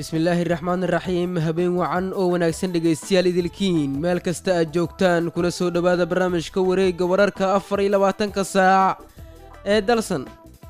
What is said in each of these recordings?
bismillaahi raxmaan raxiim habeen wacan oo wanaagsan dhegaystayaal idilkiin meel kasta aad joogtaan kuna soo dhowaada barnaamijka wareegga wararka afar iyo labaatanka saac ee dalsan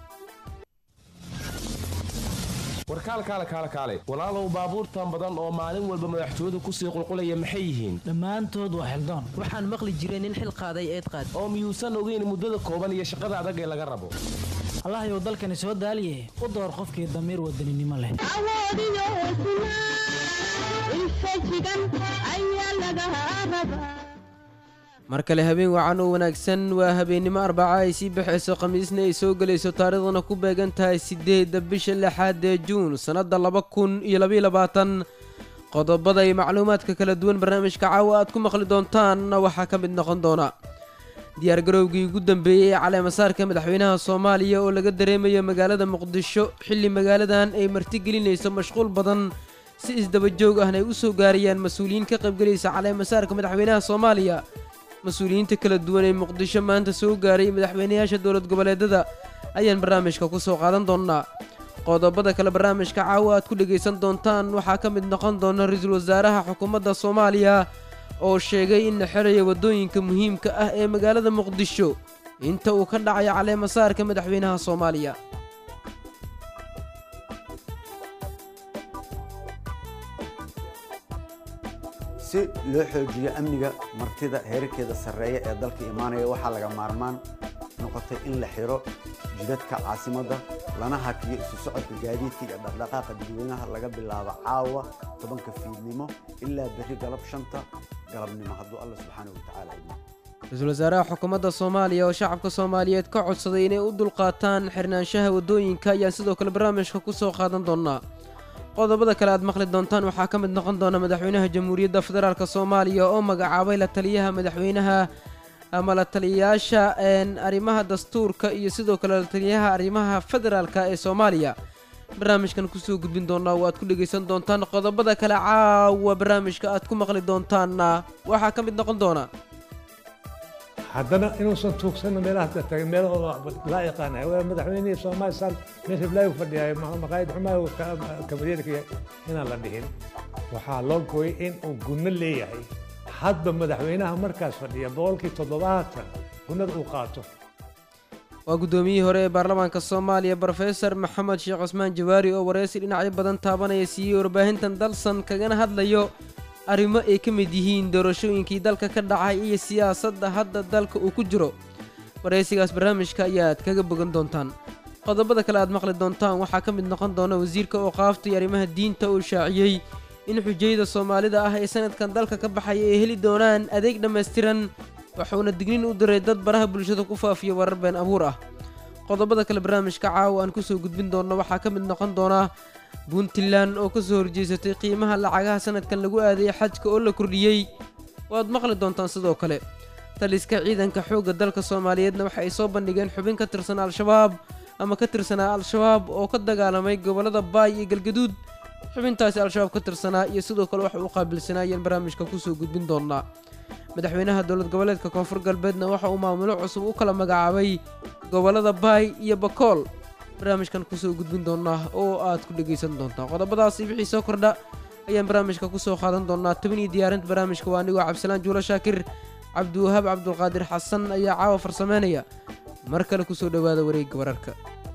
warkaal kaale kaale kaale walaalow baabuurtan badan oo maalin walba madaxtooyadu kusii qulqulaya maxay yihiin dhammaantood waa xildoon waxaan maqli jiray nin xil qaaday eed qaad oo miyuusan ogeyn muddada kooban iyo shaqada adag ee laga rabo allahayow dalkani soo daaliye u door qofkii damiir wadaninimo leh awoodiyo hesnaa infajigan ayaa laga rabaa mar kale habeen wacan oo wanaagsan waa habeennimo arbaca ay sii baxayso khamiisna ay soo gelayso taariikhdana ku beegan tahay siddeedda bisha lixaad ee juun sannadda laba kun iyo labaiyo labaatan qodobada iyo macluumaadka kala duwan barnaamijka caawa aad ku maqli doontaanna waxaa ka mid noqon doona diyaargarowgii ugu dambeeyey ee caleemasaarka madaxweynaha soomaaliya oo laga dareemayo magaalada muqdisho xilli magaaladan ay martigelinayso mashquul badan si isdabajoog ahna ay u soo gaarayaan mas-uuliyiin ka qaybgelaysa caleemasaarka madaxweynaha soomaaliya mas-uuliyiinta kala duwan ee muqdisho maanta soo gaaray madaxweynayaasha dowlad goboleedada ayaan barnaamijka ku soo qaadan doonnaa qodobada kale barnaamijka caawa aad ku dhegaysan doontaan waxaa ka mid noqon doona ra-iisul wasaaraha xukuumadda soomaaliya oo sheegay in la xerayo waddooyinka muhiimka ah ee magaalada muqdisho inta uu ka dhacayo caleemasaarka madaxweynaha soomaaliya si loo xoojiyo amniga martida heerarkeeda sarreeya ee dalka imaanaya waxaa laga maarmaan noqotay in la xiro jidadka caasimadda lana hakiyo isu socodka gaadiidka iyo dhaqdhaqaaqa dadweynaha laga bilaabo caawa tobanka fiidnimo ilaa berri galab shanta galabnimo hadduu alla subxaana wa tacaala idmo ra-iisul wasaaraha xukuumadda soomaaliya oo shacabka soomaaliyeed ka codsaday inay u dulqaataan xirnaanshaha waddooyinka ayaan sidoo kale barnaamijka ku soo qaadan doonaa qodobada kale aad maqli doontaan waxaa ka mid noqon doona madaxweynaha jamhuuriyadda federaalk soomaaliya oo magacaabay la taliyaha madaxweynaha ama la taliyayaasha arrimaha dastuurka iyo sidoo kale la taliyaha arrimaha federaalka ee soomaaliya barnaamijkan kusoo gudbin doonaa oo aad ku dhegaysan doontaan qodobada kale caawa barnaamijka aad ku maqli doontaanna waxaa ka mid noqon doona haddana inuusan tuugsanno meelaha tagay meelahooda laa yaqaanay madaxweynihii soomaalisan meel hiblaayu fadhiyaay maqaayad xumaayo kabadeerka inaan la dhihin waxaa loo gooyay in uu gunno leeyahay hadba madaxweynaha markaas fadhiya boqolkii toddobaatan gunnada uu qaato waa guddoomiyihii hore ee baarlamaanka soomaaliya brofesor maxamed sheekh cusmaan jawaari oo wareysi dhinacyo badan taabanaya siiyey warbaahintan dalsan kagana hadlayo arrimo ay ka mid yihiin doorashooyinkii dalka ka dhacay iyo siyaasadda hadda dalka uu ku jiro waraysigaas barnaamijka ayaad kaga bogan doontaan qodobada kale aad maqli doontaan waxaa ka mid noqon doona wasiirka ooqaafta iyo arrimaha diinta uu shaaciyey in xujayada soomaalida ah ee sanadkan dalka ka baxaya ay heli doonaan adeeg dhammaystiran wuxuuna dignin u diray dad baraha bulshada ku faafiya warar been abuur ah qodobada kale barnaamijka caawa aan kusoo gudbin doonno waxaa ka mid noqon doona puntland oo ka soo horjeesatay qiimaha lacagaha sanadkan lagu aadayay xajka oo la kordhiyey waad maqli doontaan sidoo kale taliska ciidanka xoogga dalka soomaaliyeedna waxa ay soo bandhigeen xubin ka tirsan al-shabaab ama ka tirsanaa al-shabaab oo ka dagaalamay gobollada baay iyo galgaduud xubintaasi al-shabaab ka tirsanaa iyo sidoo kale waxa uu qaabilsanaayeen barnaamijka kusoo gudbin doonaa madaxweynaha dowlad goboleedka koonfur galbeedna waxa uu maamulo cusub u kala magacaabay gobollada baay iyo bakool barnaamijkan kusoo gudbin doonaa oo aad ku dhegaysan doontaan qodobadaasi wixii soo kordha ayaan barnaamijka kusoo qaadan doonaa toban iyo diyaarinta barnaamijka waa anigoo cabdisalaan juulo shaakir cabdiwahaab cabdulqaadir xasan ayaa caawa farsameynaya mar kale kusoo dhowaada wareegga wararka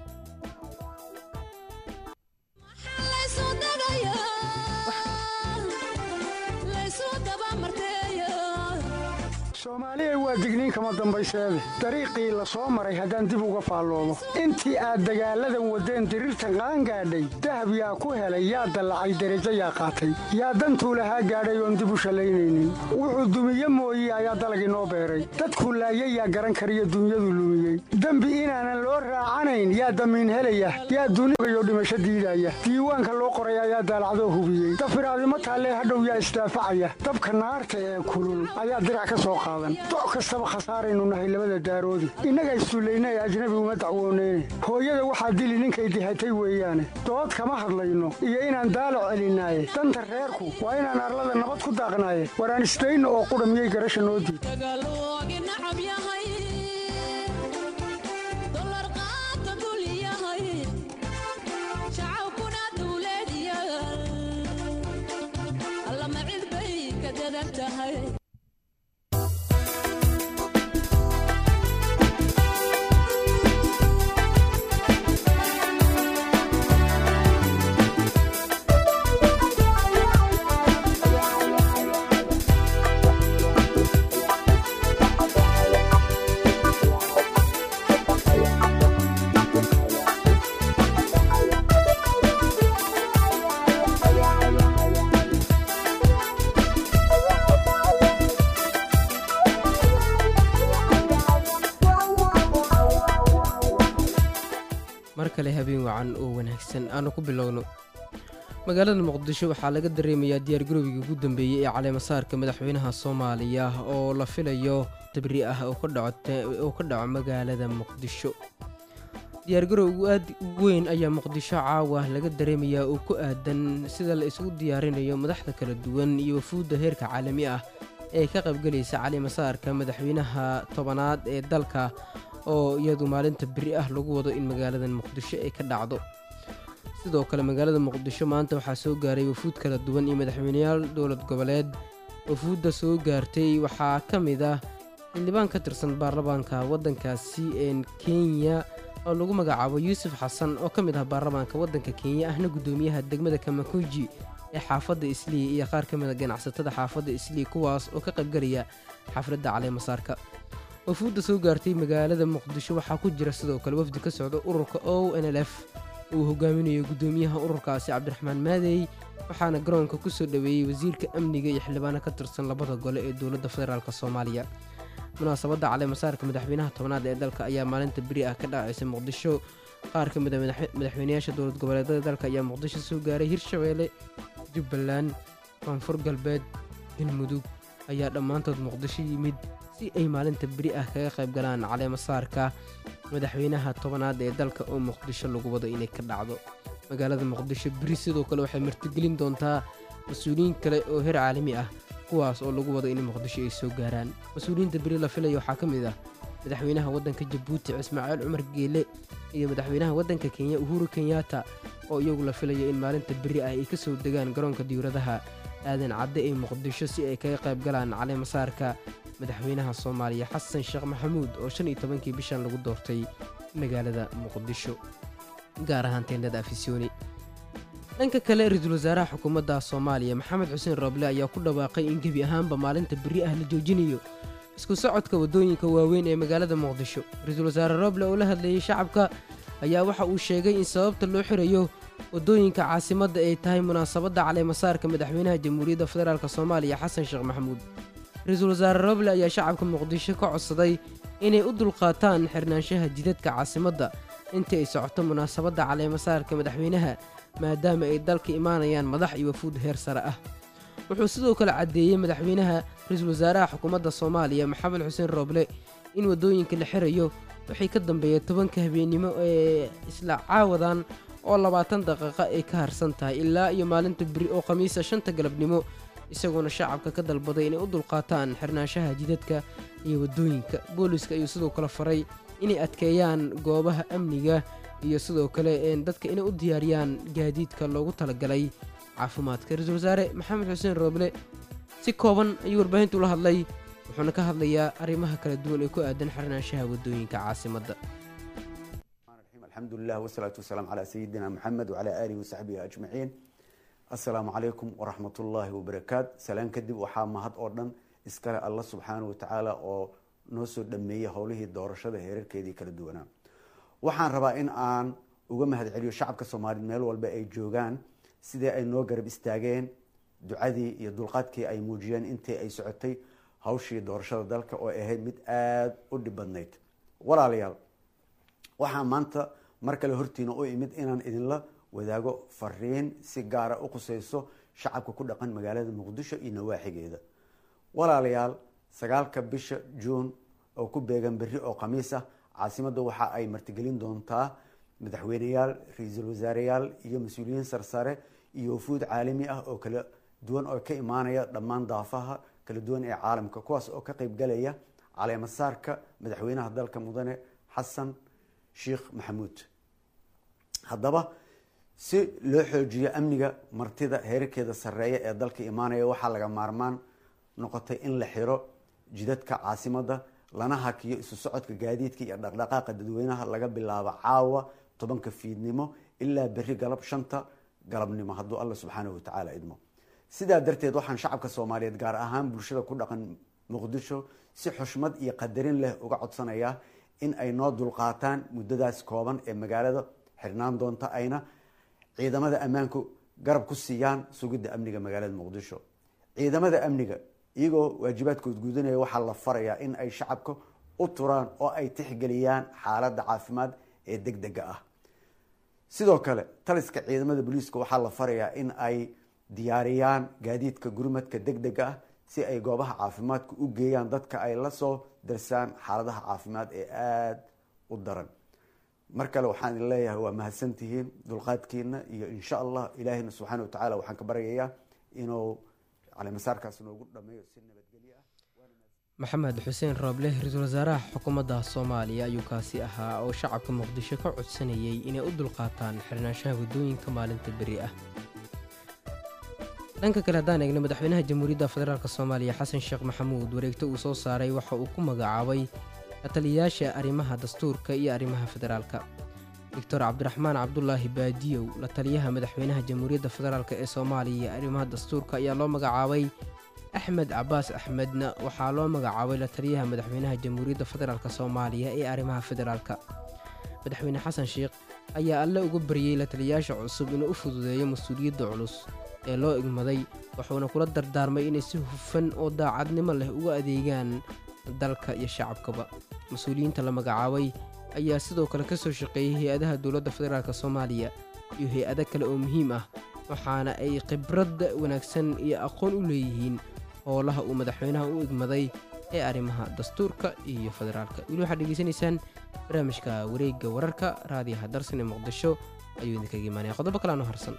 soomaaliya waa digniin kama dambayseede dariiqii la soo maray haddaan dib uga faalloodo intii aad dagaalladan waddeen diriirtan qaangaadhay dahab yaa ku helay yaa dallacay derajo yaa qaatay yaa dantuu lahaa gaadhay oon dib u shallaynaynin wuxuu dumiye mooye ayaa dalag inoo beeray dadkuu laayay yaa garan kariyo dunyadu lumiyey dembi inaanan loo raacanayn yaa damiin helaya yaa dunigayo dhimasho diidaya diiwaanka loo qoray ayaa daalacdoo hubiyey dafiraadimo taallee hadhow yaa isdaafacaya dabka naarta ee kulul ayaa dirac ka soo qaada doc kastaba khasaaraynu nahay labada daaroodi innaga isduullaynay ajnabi uma dacwooneyne hooyada waxaa dili ninkay dihatay weeyaane dood kama hadlayno iyo inaan daalo celinaaye danta reerku waa inaan arlada nabad ku daaqnaaye waraan isdayno oo qudha miyay garasha noo diid adag tahay mar kale habeen wacan oo wanaagsan aanu ku bilowno magaalada muqdisho waxaa laga dareemayaa diyaargarowgii ugu dambeeyey ee caleemasaarka madaxweynaha soomaaliya oo la filayo tabri ah oo ka dhaco oo ka dhaco magaalada muqdisho diyaargarowgu aad u weyn ayaa muqdisho caawa laga dareemayaa oo ku aadan sida la isugu diyaarinayo madaxda kala duwan iyo wafuudda heerka caalami ah ee ka qaybgelaysa caleemasaarka madaxweynaha tobanaad ee dalka oo iyadu maalinta beri ah lagu wado in magaalada muqdisho ay ka dhacdo sidoo kale magaalada muqdisho maanta waxaa soo gaaray wafuud kala duwan iyo madaxweyneyaal dowlad goboleed wafuudda soo gaartay waxaa ka mid ah xildhibaan ka tirsan baarlamaanka waddankaasi ee kenya oo lagu magacaabo yuusuf xasan oo ka mid ah baarlamaanka waddanka kenya ahna guddoomiyaha degmada kamakuji ee xaafadda islii iyo qaar ka mid a ganacsatada xaafadda islii kuwaas oo ka qaybgelaya xafladda caleemasaarka wafuudda soo gaartay magaalada muqdisho waxaa ku jira sidoo kale wafdi ka socda ururka o n l f uu hogaaminayo guddoomiyaha ururkaasi cabdiraxmaan maadey waxaana garoonka ku soo dhoweeyey wasiirka amniga iyo xildhibaano ka tirsan labada gole ee dowladda federaalk soomaaliya munaasabadda caleemasaarka madaxweynaha tobnaad ee dalka ayaa maalinta beri ah ka dhacaysa muqdisho qaar ka mid a madaxweynayaasha dowlad goboleedada dalka ayaa muqdisho soo gaaray hirshabeelle jubbaland koonfur galbeed galmudug ayaa dhammaantood muqdisho yimid si ay maalinta beri ah kaga qayb galaan caleemasaarka madaxweynaha tobanaad ee dalka oo muqdisho lagu wado inay ka dhacdo magaalada muqdisho beri sidoo kale waxay martigelin doontaa mas-uuliyiin kale oo heer caalami ah kuwaas oo lagu wado in muqdisho ay soo gaaraan mas-uuliyiinta beri la filaya waxaa ka mid ah madaxweynaha waddanka jabuuti ismaaciil cumar geele iyo madaxweynaha waddanka kenya uhuru kenyatta oo iyagu la filaya in maalinta beri ah ay ka soo degaan garoonka diwradaha aadan cadde ee muqdisho si ay kaga qayb galaan caleemasaarka madaxweynaha soomaaliya xasan sheekh maxamuud oo shan iyo tobankii bishan lagu doortay magaalada muqdisho gaar ahaan teendhada afisyooni dhanka kale ra-iisul wasaaraha xukuumadda soomaaliya maxamed xuseen rooble ayaa ku dhawaaqay in gebi ahaanba maalinta beri ah la joojinayo isku socodka waddooyinka waaweyn ee magaalada muqdisho ra-iisul wasaare rooble oo la hadlayey shacabka ayaa waxa uu sheegay in sababta loo xirayo waddooyinka caasimadda ay tahay munaasabadda caleemasaarka madaxweynaha jamhuuriyadda federaalk soomaaliya xasan sheekh maxamuud ra-iisul wasaare roble ayaa shacabka muqdisho ka codsaday inay u dulqaataan xirnaanshaha jidadka caasimadda intii ay socoto munaasabadda caleemasaarka madaxweynaha maadaama ay dalka imaanayaan madax iyo wafuud heer sare ah wuxuu sidoo kale caddeeyey madaxweynaha ra-iisul wasaaraha xukuumadda soomaaliya maxamed xuseen rooble in waddooyinka la xirayo waxay ka dambeeya tobanka habeennimo ee isla caawadan oo labaatan daqiiqo ay ka harsan tahay ilaa iyo maalinta beri oo khamiisa shanta galabnimo isagoona shacabka ka dalbaday inay u dulqaataan xirnaanshaha jidadka iyo waddooyinka booliska ayuu sidoo kale faray inay adkeeyaan goobaha amniga iyo sidoo kale dadka inay u diyaariyaan gaadiidka loogu talagalay caafimaadka ra-iisul wasaare maxamed xuseen rooble si kooban ayuu warbaahintu la hadlay wuxuuna ka hadlayaa arrimaha kala duwan ee ku aadan xirnaanshaha waddooyinka caasimadda الحمد لله والصلاة والسلام على سيدنا محمد وعلى آله وصحبه أجمعين السلام عليكم ورحمة الله وبركاته سلام كدب وحا مهد أردن إسكال الله سبحانه وتعالى أو نوسو دمية هوله الدورشة هيرر كيدي كلا دونا وحان ربا إن آن uga mahad celiyo shacabka soomaaliyeed meel walba ay joogaan sidii ay noo garab istaageen ducadii iyo dulqaadkii ay muujiyeen intii ay socotay hawshii doorashada dalka oo ahayd mid aada u dhib badnayd walaalayaal waxaa maanta mar kale hortiina u imid inaan idinla wadaago fariin si gaara u khuseyso shacabka ku dhaqan magaalada muqdisho iyo nawaaxigeeda walaalayaal sagaalka bisha juun oo ku beegan berri oo khamiis ah caasimadda waxa ay martigelin doontaa madaxweyneyaal ra-iisul wasaareyaal iyo mas-uuliyiin sarsare iyo wafuud caalami ah oo kala duwan oo ka imaanaya dhammaan daafaha kala duwan ee caalamka kuwaas oo ka qeybgalaya caleemasaarka madaxweynaha dalka mudane xasan sheekh maxamuud haddaba si loo xoojiyo amniga martida heerarkeeda sarreeya ee dalka imaanaya waxaa laga maarmaan noqotay in la xiro jidadka caasimadda lana hakiyo isu socodka gaadiidka iyo dhaqdhaqaaqa dadweynaha laga bilaabo caawa tobanka fiidnimo ilaa berri galab shanta galabnimo hadduu alla subxaanahu watacaala idmo sidaa darteed waxaan shacabka soomaaliyeed gaar ahaan bulshada ku dhaqan muqdisho si xushmad iyo qadarin leh uga codsanayaa in ay noo dulqaataan muddadaas kooban ee magaalada xirnaan doonta ayna ciidamada ammaanku garab ku siiyaan sugidda amniga magaalada muqdisho ciidamada amniga iyagoo waajibaadkood gudanaya waxaa la farayaa in ay shacabka u turaan oo ay tixgeliyaan xaaladda caafimaad ee deg dega ah sidoo kale taliska ciidamada booliiska waxaa la farayaa in ay diyaariyaan gaadiidka gurmadka deg dega ah si ay goobaha caafimaadka u geeyaan dadka ay la soo darsaan xaaladaha caafimaad ee aada u daran mar kale waxaan idin leeyahay waa mahadsantihiin dulqaadkiina iyo insha allah ilaahina subxaana watacaala waxaan ka baryayaa inuu caleemasaarkaas noogu dhameeyo si nabadgelyo ah maxamed xuseen rooble ra-iisul wasaaraha xukuumadda soomaaliya ayuu kaasi ahaa oo shacabka muqdisho ka codsanayay inay u dulqaataan xirnaanshaha waddooyinka maalinta beri ah dhanka kale haddaan eegno madaxweynaha jamhuuriyadda federaalk soomaaliya xasan sheekh maxamuud wareegto uu soo saaray waxa uu ku magacaabay lataliyayaasha arrimaha dastuurka iyo arrimaha federaalka doctor cabdiraxmaan cabdulaahi baadiyow la taliyaha madaxweynaha jamhuuriyadda federaalk ee soomaaliya iyo arrimaha dastuurka ayaa loo magacaabay axmed cabaas axmedna waxaa loo magacaabay la taliyaha madaxweynaha jamhuuriyadda federaalk soomaaliya ee arrimaha federaalka madaxweyne xasan sheekh ayaa alle uga baryey la taliyayaasha cusub inuu u fududeeyo mas-uuliyadda culus ee loo igmaday wuxuuna kula dardaarmay inay si hufan oo daacadnimo leh uga adeegaan dalka iyo shacabkaba mas-uuliyiinta la magacaabay ayaa sidoo kale ka soo shaqeeyey hay-adaha dowladda federaalk soomaaliya iyo hay-ado kale oo muhiim ah waxaana ay khibrad wanaagsan iyo aqoon u leeyihiin howlaha uu madaxweynaha u igmaday ee arrimaha dastuurka iyo federaalka weli waxaad dhegeysanaysaan barnaamijka wareegga wararka raadiyaha darsan ee muqdisho ayuu idinkaga imaanaya qodobo kaleano harsan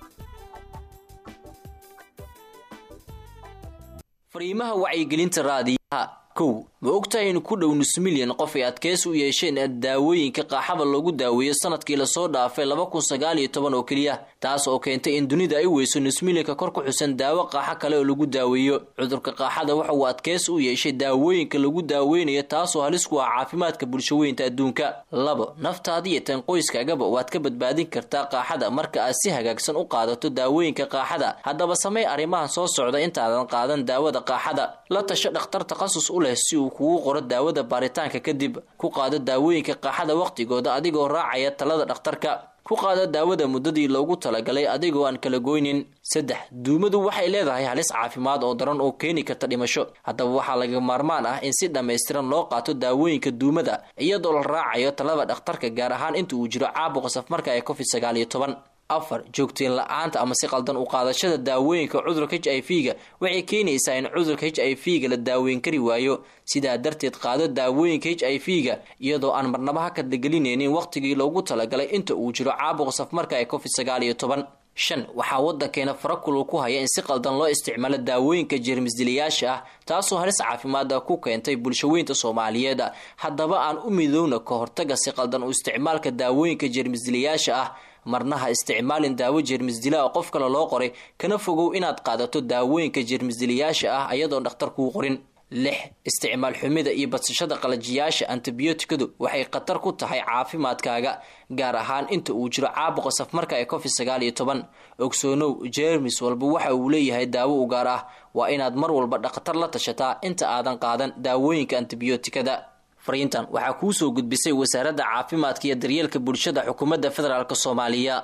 fariimaha wacyigelinta raadiyaha kow ma ogtahay in ku dhow nus milyan qof ay adkeys u yeesheen daawooyinka qaaxada loogu daaweeyo sanadkii lasoo dhaafay laba kun sagaal iyo toban oo keliya taas oo keentay in dunida ay weyso nus milyanka kor ku xusan daawo qaaxo kale oo lagu daaweeyo cudurka qaaxada waxa uu adkeys u yeeshay daawooyinka lagu daaweynayo taasoo halis ku ah caafimaadka bulshaweynta adduunka labo naftaada iyo tan qoyskaagaba waad ka badbaadin kartaa qaaxada marka aad si hagaagsan u qaadato daawooyinka qaaxada haddaba samey arrimahan soo socda intaadan qaadan daawada qaaxada la tasho dhakhtar takhasus u leh si uu kugu qoro daawada baaritaanka kadib ku qaado daawooyinka qaaxada wakhtigooda adigoo raacaya talada dhakhtarka ku qaado daawada muddadii loogu talagalay adigoo aan kala goynin saddex duumadu waxay leedahay halis caafimaad oo daran oo keeni karta dhimasho haddaba waxaa laga maarmaan ah in si dhammaystiran loo qaato daawooyinka duumada iyadoo la raacayo talada dhakhtarka gaar ahaan inta uu jiro caabuqa safmarka ee covid sagaal iyo toban afar joogteen la-aanta ama si qaldan u qaadashada daawooyinka cudurka h i v ga waxay keenaysaa in cudurka h i v ga la daaweyn kari waayo sidaa darteed qaado daawooyinka h i v ga iyadoo aan marnaba ha kadlagelinaynin wakhtigii loogu talagalay inta uu jiro caabuqa safmarka ee covid sagaal iyo toban shan waxaa waddankeena farakulul ku haya in si qaldan loo isticmaalo daawooyinka jeermisdilayaasha ah taasoo halis caafimaada ku keentay bulshaweynta soomaaliyeed haddaba aan u midowna ka hortaga si qaldan u isticmaalka daawooyinka jeermisdilayaasha ah marna ha isticmaalin daawo jeermisdila oo qof kale loo qoray kana fogow inaad qaadato daawooyinka jeermisdilayaasha ah ayadoon dhakhtar kuu qorin lix isticmaal xumida iyo badsashada qalajiyaasha antibiyootikadu waxay khatar ku tahay caafimaadkaaga gaar ahaan inta uu jiro caabuqa safmarka ee covid sagaal iyo toban ogsoonow jeermis walba waxa uu leeyahay daawo u gaar ah waa inaad mar walba dhakhtar la tashataa inta aadan qaadan daawooyinka antibiyootikada fariintan waxaa kuu soo gudbisay wasaaradda caafimaadka iyo daryeelka bulshada xukuumadda federaalk soomaaliya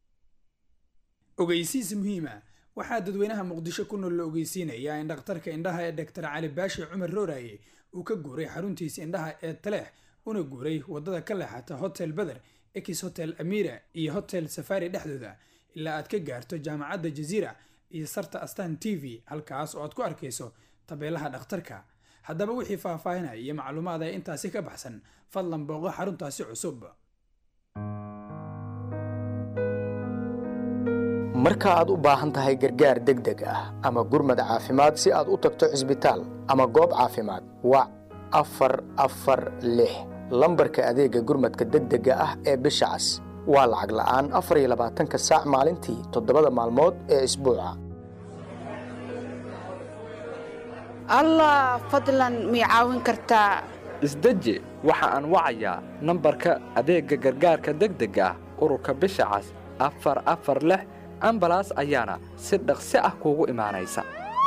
ogeysiis muhiima waxaa dadweynaha muqdisho ku nool la ogeysiinayaa in dhakhtarka indhaha ee doctor cali baashi cumar rooraye uu ka guuray xaruntiisa indhaha ee taleex una guuray wadada ka leexata hotel beder ex hotel amira iyo hotel safari dhexdooda ilaa aad ka gaarto jaamacadda jaziira iyo sarta astan t v halkaas oo aad ku arkayso tabeelaha dhakhtarka haddaba wixii faahfaahinaya iyo macluumaad ee intaasi ka baxsan fadlan booqo xaruntaasi cusub marka aad u baahan tahay gargaar degdeg ah ama gurmad caafimaad si aad u tagto cisbitaal ama goob caafimaad wac afar afar lix lambarka adeega gurmadka degdega ah ee bisha cas waa lacag la'aan afar iyo labaatanka saac maalintii toddobada maalmood ee isbuuca allah fadlan mii caawin kartaa isdeji waxa aan wacayaa nambarka adeegga gargaarka degdega ah ururka bisha cas afar afar lix ambalaas ayaana si dhaqsi ah kuugu imaanaysa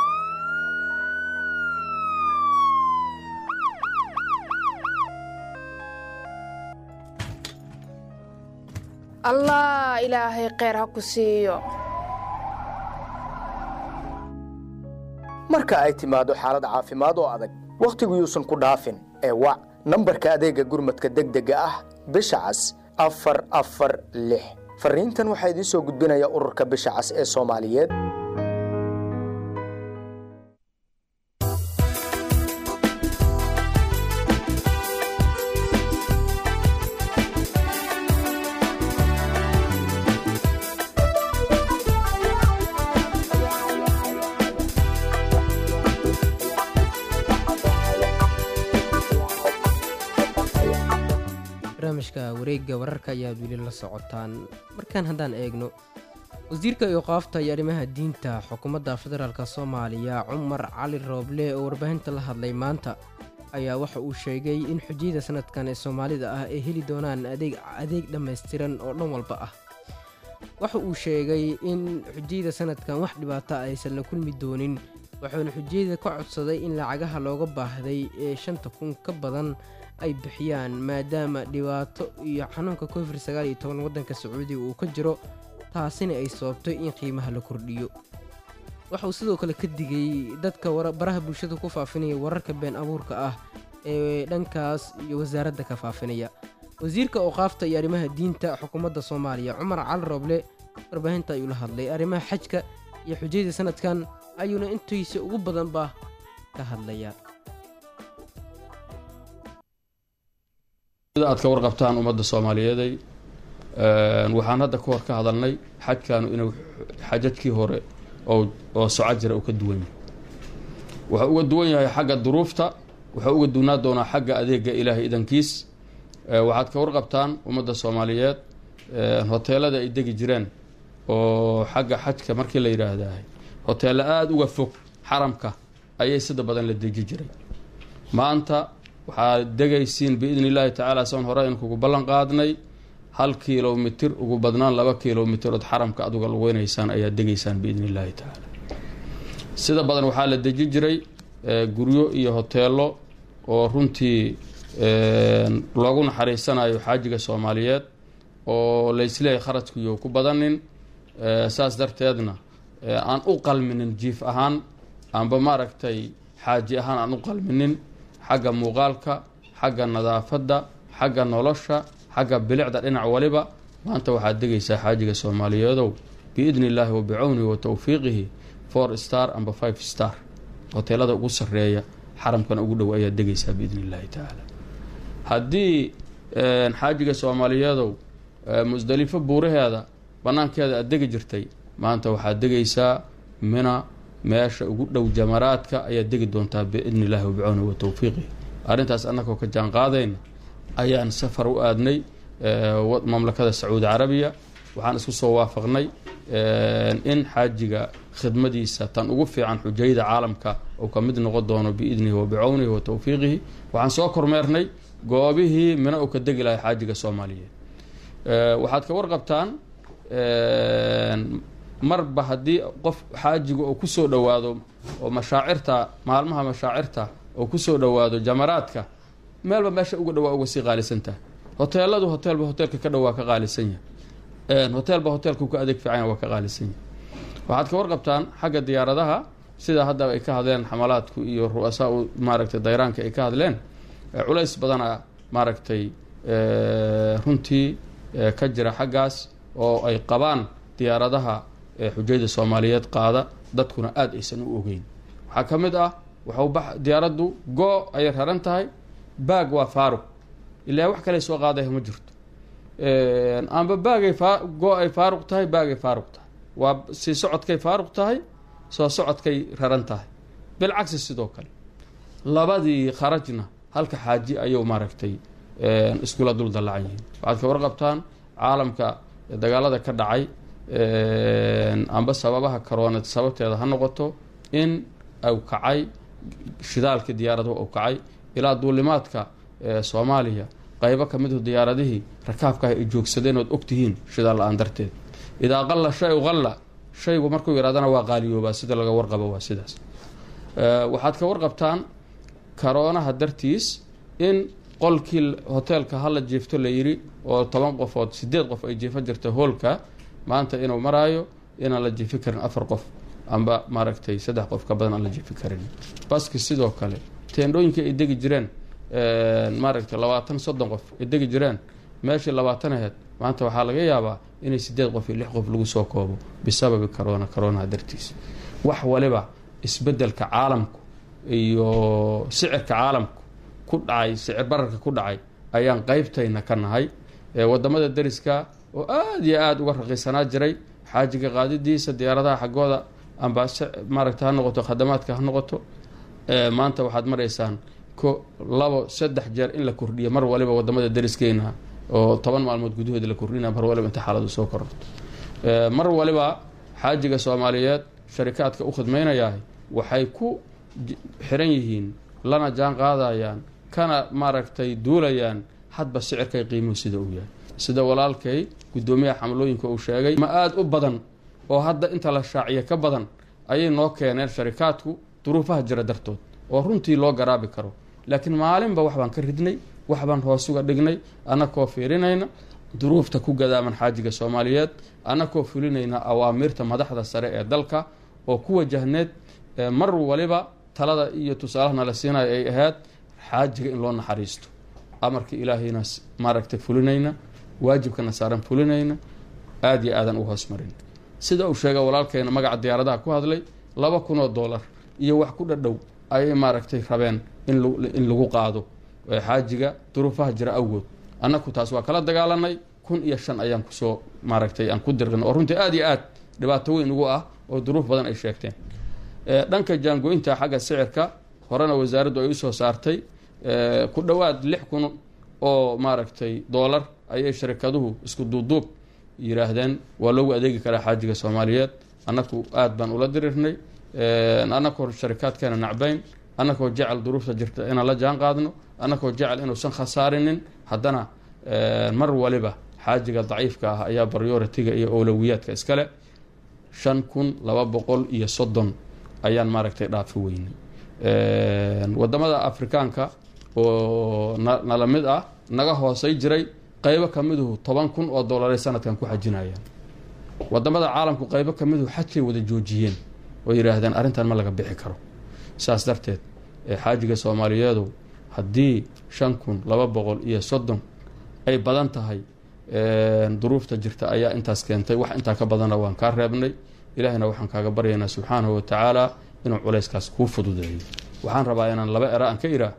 allah ilaahay kheyr ha ku siiyo marka ay timaado xaalad caafimaad oo adag wakhtigu yuusan ku dhaafin ee wac nambarka adeegga gurmadka degdega ah bisha cas afar afar lix farriintan waxaa idiin soo gudbinaya ururka bisha cas ee soomaaliyeed barnaamijka wareegga wararka ayaad weli la socotaan markaan haddaan eegno wasiirka iyoqaafta iyo arrimaha diinta xukuumadda federaalk soomaaliya cumar cali rooble oo warbaahinta la hadlay maanta ayaa waxa uu sheegay in xujiyada sanadkan ee soomaalida ah ay heli doonaan adeeg adeeg dhammaystiran oo dhan walba ah waxa uu sheegay in xujiyada sanadkan wax dhibaata aysan la kulmi doonin wuxuuna xujiyada ka codsaday in lacagaha looga baahday ee shanta kun ka badan ay bixiyaan maadaama dhibaato iyo xanuunka covid sagaal iyo toban waddanka sacuudiga uu ka jiro taasina ay sababtay in qiimaha la kordhiyo waxa uu sidoo kale ka digay dadka baraha bulshada ku faafinaya wararka been abuurka ah ee dhankaas iyo wasaaradda ka faafinaya wasiirka ooqaafta iyo arrimaha diinta xukuumadda soomaaliya cumar cali rooble warbaahinta ayuu la hadlay arrimaha xajka iyo xujayda sanadkan ayuuna intiisa ugu badanba ka hadlayaa sida aad ka warqabtaan ummadda soomaaliyeeday waxaan hadda ka hor ka hadalnay xajkaanu inuu xajajkii hore oo soco jira uu ka duwan yahay wuxuu uga duwan yahay xagga duruufta wuxuu uga duwnaa doonaa xagga adeega ilaahay idankiis waxaad ka warqabtaan ummadda soomaaliyeed hoteelada ay degi jireen oo xagga xajka markii la yidhaahdahay hoteello aada uga fog xaramka ayay sida badan la deji jiray maanta waxaad degaysiin biidni illaahi tacaala soon hore in kugu ballan qaadnay hal kilomitir ugu badnaan laba kilomitir ood xaramka aduga lugeynaysaan ayaad degaysaan biidni illaahi tacaala sida badan waxaa la deji jiray guryo iyo hoteelo oo runtii loogu naxariisanayo xaajiga soomaaliyeed oo laysleeyahay kharajkuyo ku badanin saas darteedna aan u qalminin jiif ahaan aanba maaragtay xaaji ahaan aan u qalminin xagga muuqaalka xagga nadaafadda xagga nolosha xagga bilicda dhinac waliba maanta waxaad degaysaa xaajiga soomaaliyeedow biidni illaahi wa bicawnihi wa towfiiqihi four star amba five star hoteelada ugu sarreeya xaramkan ugu dhow ayaad degaysaa biidni illaahi tacaala haddii xaajiga soomaaliyeedow musdalifo buuraheeda bannaankeeda aad degi jirtay maanta waxaad degaysaa mina meesha ugu dhow jamaraadka ayaad degi doontaa biidni illaahi wa bicawnihi wa towfiiqihi arrintaas annagoo ka jaan qaadayna ayaan safar u aadnay mamlakada sacuudi carabiya waxaan isku soo waafaqnay in xaajiga khidmadiisa tan ugu fiican xujayda caalamka uu ka mid noqon doono biidnihi wa bicawnihi wa towfiiqihi waxaan soo kormeernay goobihii mina uu ka degi lahay xaajiga soomaaliyeed waxaad ka warqabtaan marba haddii qof xaajiga uu kusoo dhowaado oo mashaacirta maalmaha mashaacirta oo kusoo dhowaado jamaraadka meelba meesha uga dhawaa uga sii qaalisantaha hoteeladu hoteelba hoteelka ka dhowaa ka qaalisan yahay hoteelba hoteelka ka adeeg fiican waa ka qaalisan yahay waxaad ka warqabtaan xagga diyaaradaha sida hadda ay ka hadleen xamalaadku iyo ru'asaa maaragtay dayraanka ay ka hadleen culays badana maaragtay runtii ka jira xaggaas oo ay qabaan diyaaradaha xujayda soomaaliyeed qaada dadkuna aada aysan u ogeyn waxaa ka mid ah waxuu diyaaraddu goo ayay raran tahay baag waa faaruq ilaa wax kale soo qaadaya ma jirto amba baagay goo ay faaruq tahay baagay faaruq tahay waa sii socodkay faaruq tahay soo socodkay raran tahay bilcagsi sidoo kale labadii kharajna halka xaaji ayuu maaragtay iskula dul dallacan yihiin waxaad ka warqabtaan caalamka dagaalada ka dhacay amba sababaha karoonad sababteeda ha noqoto in uu kacay shidaalkii diyaaradaha u kacay ilaa duulimaadka soomaaliya qaybo ka midu diyaaradihii rakaabka ay joogsadeen ood ogtihiin shidaal la-aan darteed idaa qalla shay qalla shaygu markuu yaraadana waa qaaliyoobaa sida laga warqabo waa sidaas waxaad ka warqabtaan karoonaha dartiis in qolkii hoteelka hala jiifto la yiri oo toban qofood sideed qof ay jiifo jirta hoolka maanta inuu maraayo inaan la jiifi karin afar qof amba maaragtay saddex qof ka badan aan la jiifi karin baski sidoo kale teendhooyinkii ay degi jireen maaragtay labaatan soddon qof ay degi jireen meeshii labaatan aheyd maanta waxaa laga yaabaa inay sideed qof iyo lix qof lagu soo koobo bisababi corona coronaha dartiis wax waliba isbedelka caalamku iyo sicirka caalamku ku dhacay sicir bararka ku dhacay ayaan qeybtayna ka nahay wadamada deriska oo aada iyo aada uga raqiisanaa jiray xaajiga qaadidiisa diyaaradaha xaggooda amba maaragta ha noqoto khadamaadka ha noqoto maanta waxaad maraysaan ko labo saddex jeer in la kordhiyo mar waliba wadamada deriskeena oo toban maalmood gudahood la kordhina mar waliba inta xaaladu soo kororto mar waliba xaajiga soomaaliyeed sharikaadka u khidmaynayahay waxay ku xiran yihiin lana jaan qaadayaan kana maaragtay duulayaan hadba sicirkay qiimuhu sida uu yahay sida walaalkay guddoomiyaha xamlooyinka uu sheegay ma aada u badan oo hadda inta la shaaciya ka badan ayay noo keeneen sharikaadku duruufaha jira dartood oo runtii loo garaabi karo laakiin maalinba wax baan ka ridnay wax baan hoos uga dhignay annakoo fiirinayna duruufta ku gadaaman xaajiga soomaaliyeed annakoo fulinayna awaamiirta madaxda sare ee dalka oo ku wajahneed mar waliba talada iyo tusaalahana la siinayo ay ahayd xaajiga in loo naxariisto amarka ilaahayna maaragtay fulinayna waajibkana saaran fulinayna aada iyo aadan u hoos marin sida uu sheega walaalkeena magaca diyaaradaha ku hadlay laba kun oo dollar iyo wax ku dhadhow ayay maaragtay rabeen in lagu qaado xaajiga duruufaha jira awgood annaku taas waa kala dagaalanay kun iyo shan ayaan kusoo maaragtay aan ku dirqin oo runtii aada iyo aad dhibaato weyn ugu ah oo duruuf badan ay sheegteen dhanka jaangoynta xagga sicirka horena wasaaraddu ay usoo saartay ku dhowaad lix kun oo maaragtay doolar ayay sharikaduhu isku duuduub yiraahdeen waa loogu adeegi karaa xaajiga soomaaliyeed annaku aada baan ula dirirnay annakoo sharikaadkeena nacbayn annakoo jecel duruufta jirta inaan la jaan qaadno annakoo jecel inuusan khasaarinin haddana mar waliba xaajiga daciifka ah ayaa baryoritiga iyo owlowiyaadka iskale shan kun laba boqol iyo soddon ayaan maaragtay dhaafi weynay wadamada afrikaanka oo nala mid ah naga hoosay jiray qeybo ka miduhu toban kun oo dollaray sanadkan ku xajinayaan wadamada caalamku qeybo ka miduhu xajkay wada joojiyeen oo yidhaahdeen arrintan ma laga bixi karo saas darteed xaajiga soomaaliyeedu haddii shan kun laba boqol iyo soddon ay badan tahay duruufta jirta ayaa intaas keentay wax intaa ka badana waan kaa reebnay ilaahina waxaan kaaga baryaynaa subxaanahu watacaala inuu culayskaas kuu fududeeyo waxaan rabaa inaan laba era aan ka iraa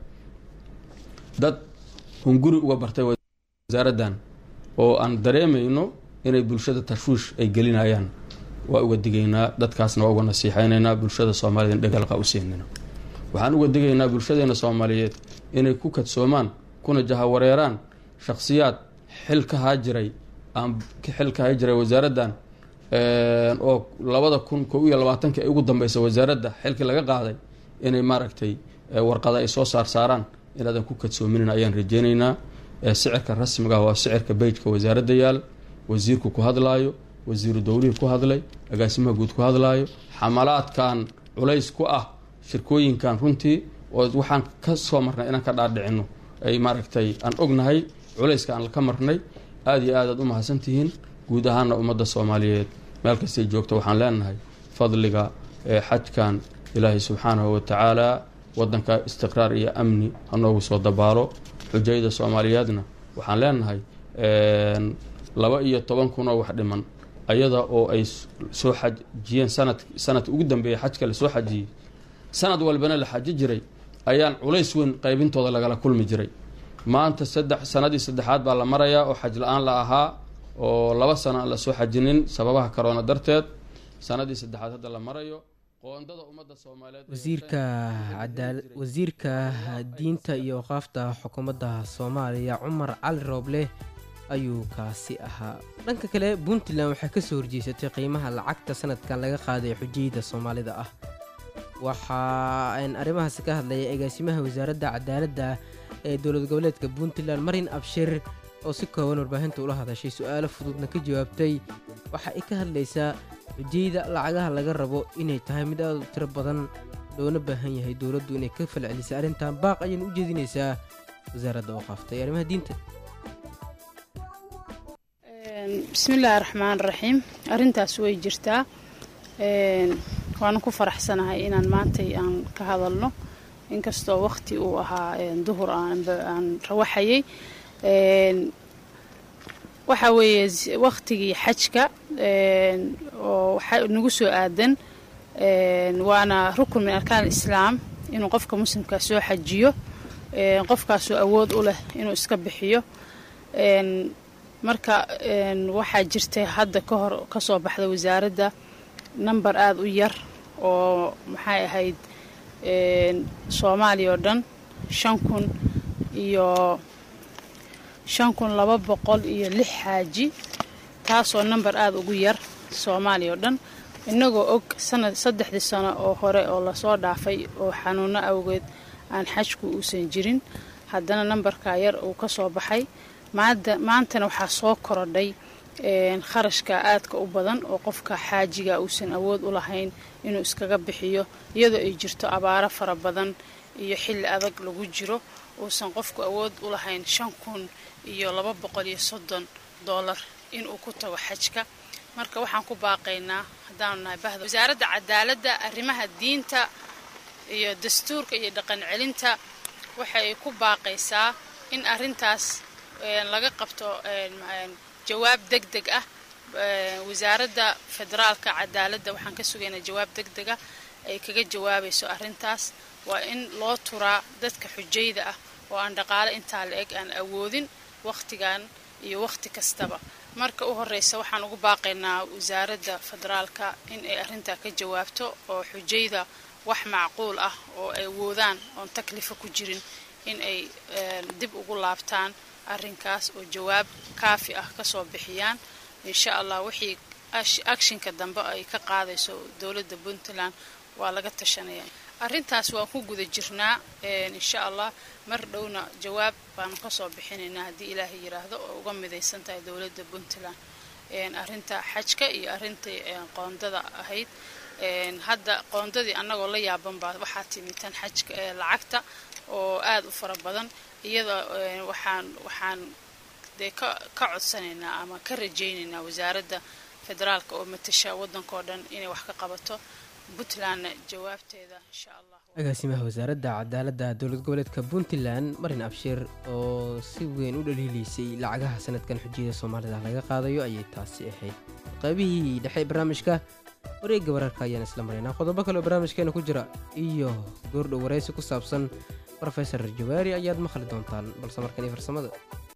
dad hunguri uga bartay wasaaraddan oo aan dareemayno inay bulshada tashwiish ay gelinayaan waa uga digaynaa dadkaasna waa uga nasiixaynaynaa bulshada soomaaliyed in dhagaalqa u siinayno waxaan uga digaynaa bulshadeena soomaaliyeed inay ku kadsoomaan kuna jahawareeraan shakhsiyaad xil ka haajiray aan xil ka haajiray wasaaraddan oo labada kun ko iyo labaatanki ay ugu dambeysa wasaaradda xilkii laga qaaday inay maaragtay warqada ay soo saar saaraan inaadan ku kadsoominin ayaan rajeynaynaa sicirka rasmiga waa sicirka beyjka wasaaradda yaal wasiirku ku hadlaayo wasiiru dowlihii ku hadlay agaasimaha guud ku hadlaayo xamalaadkan culays ku ah shirkooyinkan runtii oo waxaan ka soo marnay inaan ka dhaadhicino ay maaragtay aan ognahay culayska aan ka marnay aada iyo aadaad u mahadsantihiin guud ahaana ummadda soomaaliyeed meel kastay joogta waxaan leenahay fadliga xajkan ilaahay subxaanahu watacaala wadanka istiqraar iyo amni hanoogu soo dabaalo xujayda soomaaliyeedna waxaan leenahay laba iyo toban kun oo wax dhiman ayada oo ay soo xajiyeen sanad sanadka ugu dambeeya xajka lasoo xajiyey sanad walbana la xaji jiray ayaan culays weyn qaybintooda lagala kulmi jiray maanta saddex sanadii saddexaad baa la marayaa oo xaj la-aan la ahaa oo laba sano aan lasoo xajinin sababaha karoona darteed sanadii saddexaad hadda la marayo qoondada ummadda soomaaliyeed wasiirka cadaal wasiirka diinta iyo waqaafta xukuumadda soomaaliya cumar cali rooble ayuu kaasi ahaa dhanka kale puntland waxay ka soo horjeesatay qiimaha lacagta sanadkan laga qaaday xujiyada soomaalida ah waxaa aan arrimahaasi ka hadlaya agaasimaha wasaaradda cadaaladda ee dowlad goboleedka puntland marin abshir oo si kooban warbaahinta ula hadashay su-aalo fududna ka jawaabtay waxa ay ka hadlaysaa xujayda lacagaha laga rabo inay tahay mid aad u tiro badan loona baahan yahay dowladdu inay ka falcelisay arrintan baaq ayayna u jeedinaysaa wasaaradda oo qaaftay arrimaha diinta bismillaahi raxmaan raxiim arrintaas way jirtaa waana ku faraxsanahay inaan maantay aan ka hadalno inkastoo waqti uu ahaa duhur aan rawaxayay waxa weeye waqtigii xajka oo nagu soo aadan waana rukun min arkaan islaam inuu qofka muslimkaa soo xajiyo qofkaasoo awood u leh inuu iska bixiyo marka waxaa jirtay hadda ka hor ka soo baxda wasaaradda number aada u yar oo maxay ahayd soomaaliya oo dhan shan kun iyo shan kun laba boqol iyo lix xaaji taasoo number aada ugu yar soomaaliya oo dhan innagoo og sanad saddexdii sano oo hore oo lasoo dhaafay oo xanuuno awgeed aan xajku uusan jirin haddana nambarkaa yar uu ka soo baxay maantana waxaa soo korodhay kharashka aadka u badan oo qofka xaajiga uusan awood u lahayn inuu iskaga bixiyo iyadoo ay jirto abaaro fara badan iyo xilli adag lagu jiro uusan qofku awood u lahayn shan kun iyo laba boqol iyo soddon doolar inuu ku tago xajka marka waxaan ku baaqaynaa haddaanu nahay bahda wasaaradda cadaaladda arrimaha diinta iyo dastuurka iyo dhaqan celinta waxay ku baaqaysaa in arrintaas laga qabto jawaab deg deg ah wasaaradda federaalka cadaaladda waxaan ka sugaynaa jawaab deg dega ay kaga jawaabayso arrintaas waa in loo turaa dadka xujayda ah oo aan dhaqaale intaa la eg aan awoodin wakhtigan iyo wakhti kastaba marka u horeysa waxaan ugu baaqaynaa wasaaradda federaalka in ay arrintaa ka jawaabto oo xujayda wax macquul ah oo ay awoodaan oon taklifa ku jirin in ay dib ugu laabtaan arrinkaas oo jawaab kaafi ah kasoo bixiyaan insha allah wixii akshinka dambe ay ka qaadayso dowladda puntland waa laga tashanaya arrintaas waan ku guda jirnaa insha allah mar dhowna jawaab baanu kasoo bixinaynaa haddii ilaahay yiraahdo oo uga midaysan tahay dowladda puntland arrinta xajka iyo arrintai qoondada ahayd hadda qoondadii annagoo la yaaban baa waxaa timi tan xajka lacagta oo aada u fara badan iyada waxaan waxaan dee ka ka codsanaynaa ama ka rajaynaynaa wasaaradda federaalka oo matasha waddankao dhan inay wax ka qabato puntlandna jawaabteeda insha allah agaasimaha wasaaradda cadaaladda dowlad goboleedka puntland marin abshir oo si weyn u dhaliilaysay lacagaha sanadkan xujiyada soomaalida laga qaadayo ayay taasi ahayd qaybihii dhexe barnaamijka wareegga wararka ayaan isla maraynaa qodobo kale oo barnaamijkeena ku jira iyo goordhow waraysi ku saabsan rofesor jawaari ayaad maqli doontaan balse markan iyo farsamada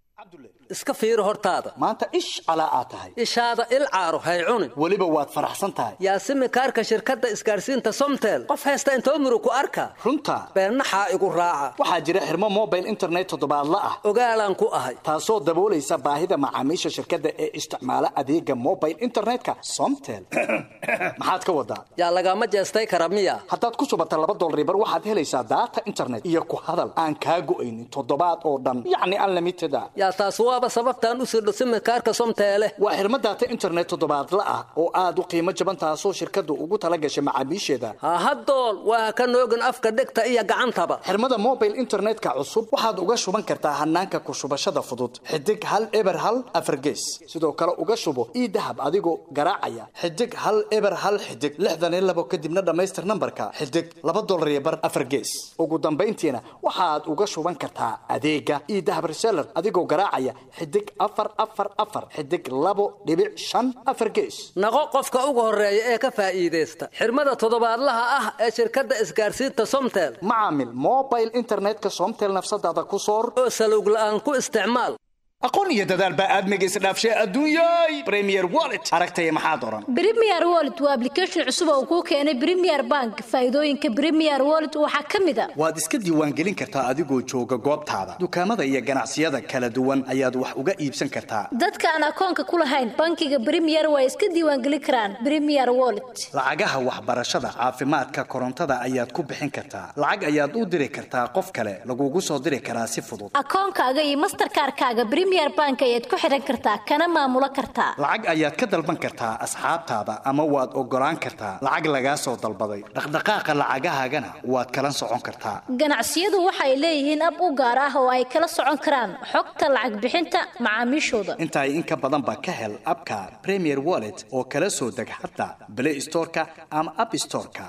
iska fiiri hortaada maanta ish calaa aad tahay ishaada il caaro hay cunin weliba waad faraxsan tahay yaasimi kaarka shirkadda isgaadhsiinta somtel qof haysta intoo murug ku arka runta beennaxaa igu raaca waxaa jira xirmo mobile internet toddobaadla ah ogaalaan ku ahay taasoo daboolaysa baahida macaamiisha shirkadda ee isticmaala adeega mobile internetka somtel maxaad ka wadaa yaa lagama jeestay kara miya haddaad ku subata laba dolribar waxaad helaysaa daata internet iyo ku hadal aan kaa go'aynin toddobaad oo dhan yacni unlimited a yaa taas waaba sababtaan u sirdho simikaarka somteele waa xirmo daata internet toddobaadla ah oo aad u qiimo jaban taasoo shirkaddu ugu tala gashay macaamiisheeda hahadool waa ka noogin afka dhegta iyo gacantaba xirmada mobile internetka cusub waxaad uga shuban kartaa hanaanka ku shubashada fudud xidig hal eber hal afargees sidoo kale uga shubo ii dahab adigoo garaacaya xidig hal eber hal xidig lixdan iyo labo kadibna dhammaystir nambarka xidig laba dolar iyo bar afargees ugu dambayntiina waxaad uga shuban kartaa adeega ii dahab reseller adigoo garaacaya xidig afar afar afar xidig labo dhibic shan afar gees naqo qofka ugu horeeya ee ka faa'iidaysta xirmada toddobaadlaha ah ee shirkadda isgaadhsiinta somtel macaamil mobile internetka somtel nafsadaada ku soor oo salowg la'aan ku isticmaal aqoon iyo dadaal baa aadmiga isdhaafshay adduunyay premier wallet aragtaya maxaad oran Premier Wallet waa application cusub oo kuu keenay Premier Bank. Faa'iidooyinka Premier Wallet waxaa ka mid ah waad iska diiwaangelin kartaa adigoo jooga goobtaada dukaamada iyo ganacsiyada kala duwan ayaad wax uga iibsan kartaa dadka aan akoonka ku lahayn bankiga Premier way iska diiwaangelin karaan Premier Wallet. lacagaha waxbarashada caafimaadka korontada ayaad ku bixin kartaa lacag ayaad u diri kartaa qof kale lagugu soo diri karaa si fudud Akoonkaaga iyo Mastercard-kaaga Premier Bank ayaad ku xiran kartaa kana maamulo kartaa. lacag ayaad ka dalban kartaa asxaabtaada ama waad ogolaan kartaa lacag lagaa soo dalbaday dhaqdhaqaaqa lacagahaagana waad kala socon kartaa Ganacsiyadu waxay leeyihiin ab u gaar ah oo ay kala socon karaan xogta lacag bixinta macaamiishooda. intaa in ka badan ba ka hel abka premier wallet oo kala soo deg xataa play storeka ama app storeka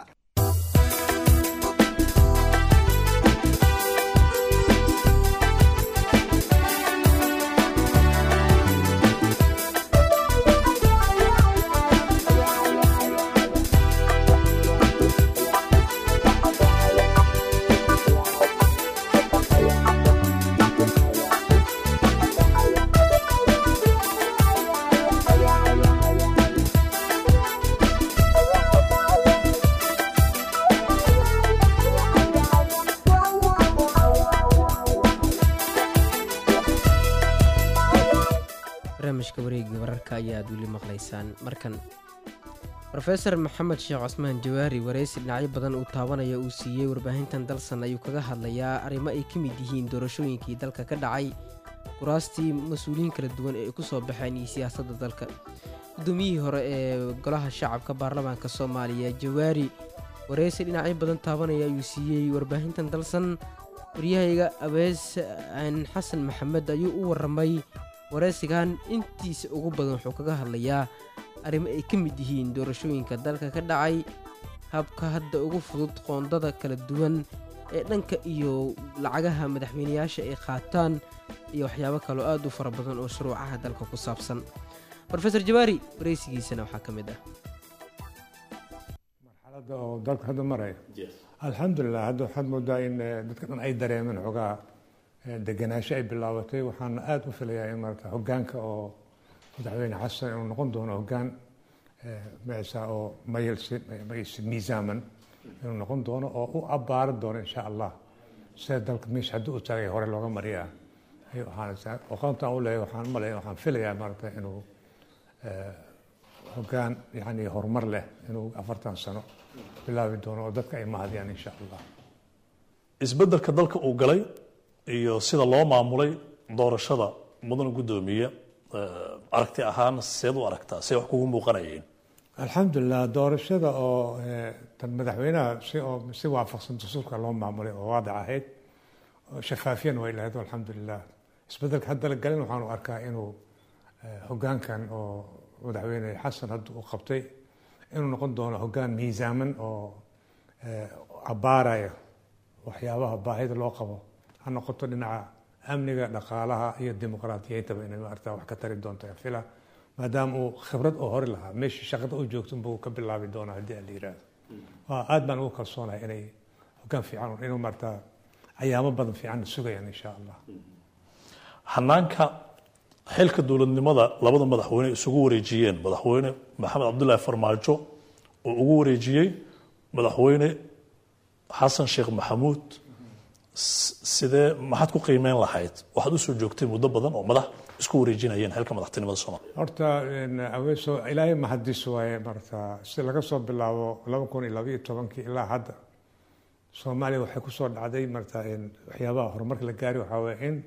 barnaamijka wareegga wararka ayaad weli maqlaysaan markan rofeor maxamed sheekh cosmaan jawaari wareysi dhinacyo badan uu taabanaya uu siiyey warbaahintan dalsan ayuu kaga hadlayaa arrimo ay ka mid yihiin doorashooyinkii dalka ka dhacay kuraastii mas-uuliyiin kala duwan ee ay ku soo baxeen iyo siyaasadda dalka gudoomiyihii hore ee golaha shacabka baarlamaanka soomaaliya jawaari wareysi dhinacyo badan taabanaya ayuu siiyey warbaahintan dalsan waryahayga abees xasan maxamed ayuu u waramay wareysigan intiisa ugu badan wuxuu kaga hadlayaa arrimo ay ka mid yihiin doorashooyinka dalka ka dhacay habka hadda ugu fudud qoondada kala duwan ee dhanka iyo lacagaha madaxweyneyaasha ay qaataan iyo waxyaabo kaloo aad u fara badan oo shuruucaha dalka ku saabsan rofeor jawaari wareysigiisana waxaa ka mid ah marxaladda oo dalka hadda maraya alxamdulilah hadda waxaad moodaa in eh, dadka dhan ay dareemeen xogaa eh, degenaansho ay bilaabatay waxaana aada u filayaa in maarata hogaanka oo madaxweyne xasan inuu noqon doono hogaan mesa oo mayelsi mayelsi miisaaman inuu noqon doono oo u abbaaran doono insha allah sida dalka meesha haddii u taagay hore looga mariyaa ayuu ahaanaysaa aqoontaan u leeyahay waxaan malaya waxaan filayaa maarata inuu eh, hogaan yani horumar leh inuu afartan sano bilaabi doono oo dadka ay mahadiyaan insha allah isbeddelka dalka uu galay iyo sida loo maamulay doorashada mudana guddoomiye eh, aragti ahaan seed u aragtaa see wax kugu muuqanayeen alxamdulilah doorashada oo eh, tan madaxweynaha si oo si waafaqsan dastuurka loo maamulay oo waadic ahayd oo shafaafiyan way lahayd alxamdulilah isbedelka hadda la galin waxaanu arkaa inuu eh, hogaankan oo madaxweyne xasan hadda uu qabtay inuu noqon doono hogaan miisaaman oo eh, abbaaraya waxyaabaha baahida loo qabo ha noqoto dhinaca amniga dhaqaalaha iyo dimuqraadiyeyntaba inay maarata wax ka tari doonto ayaan filaa maadaama uu khibrad oo hore lahaa meeshii shaqada u joogto buu ka bilaabi doonaa haddii aan la yiraahdo waa aad baan ugu kalsoonahay inay hogaan fiican inuu maarata ayaamo badan fiican sugayaan insha allah hanaanka xilka dowladnimada labada madaxweyne isugu wareejiyeen madaxweyne maxamed cabdulaahi farmaajo oo ugu wareejiyey madaxweyne xasan sheekh maxamuud s- sidee maxaad ku qiimeyn lahayd waxaad usoo joogtay muddo badan oo madax isku wareejinayeen xilka madaxtinimada soomaaliya horta een, aweeso ilaahay mahadis waaye marata si laga soo bilaabo laba kun iyo labaiyo tobankii ilaa hadda soomaaliya waxay kusoo dhacday marata een, waxyaabaha horumarka la gaari waxaa waye in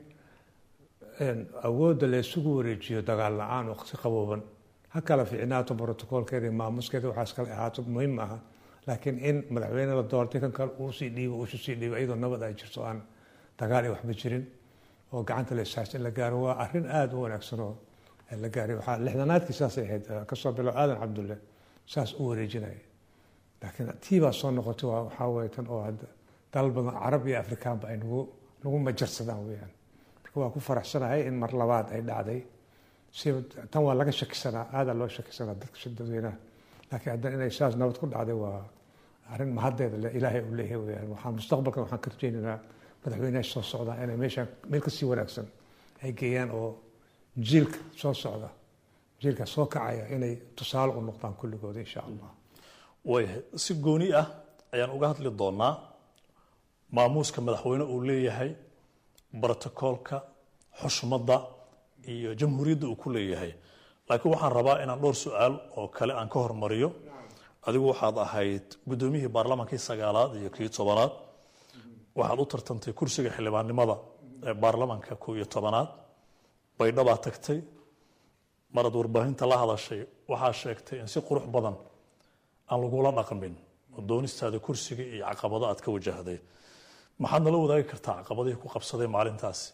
een, awoodda la isugu wareejiyo dagaal la-aan oo si qabooban ha kala fiicnaato brotocoolkeeda iyo maamuskeeda waxaas kale ahaato muhiim aha laakiin in madaxweyne la doortay kan kale uu sii dhiibo uu sii dhiibo iyadoo nabad ay jirto aan dagaal iyo waxba jirin oo gacanta la isaas in la gaaro waa arrin aada u wanaagsan oo la gaaray waxaa lixdanaadkii saasay ahayd eh, kasoo bilow aadan cabdulle saas u wareejinaya laakiin tii baa soo noqotay waa waxaa weeye tan oo hadda dalal badan carab iyo afrikaanba ay nagu nagu majarsadaan weeyaan marka waa ku faraxsanahay in mar labaad ay dhacday si tan waa laga shakisanaa aadaa loo shakisanaa dadka dadweynaha laakiin haddana inay saas nabad ku dhacday waa arrin mahaddeeda le ilaahay uu leeyahay weeyaan waxaan mustaqbalka waxaan ka rajaynaynaa madaxweynaha soo socdaa inay meeshaan meel kasii wanaagsan ay geeyaan oo jiilka soo socda jiilka soo kacaya inay tusaale u noqdaan kulligooda insha allah waayahay si gooni ah ayaan uga hadli doonaa maamuuska madaxweyne uu leeyahay brotokoolka xushmadda iyo jamhuuriyadda uu ku leeyahay laakiin waxaan rabaa inaan dhowr su-aal oo kale aan ka hormariyo adigu waxaad ahayd guddoomiyihii baarlamaankii sagaalaad iyo kii tobanaad waxaad u tartantay kursiga xildhibaannimada ee baarlamaanka kow iyo tobanaad baydhabaa tagtay marad warbaahinta la hadashay waxaa sheegtay in si qurux badan aan lagula dhaqmin oo doonistaada kursiga iyo caqabado aad ka wajahday maxaad nala wadaagi kartaa caqabadihii ku qabsaday maalintaasi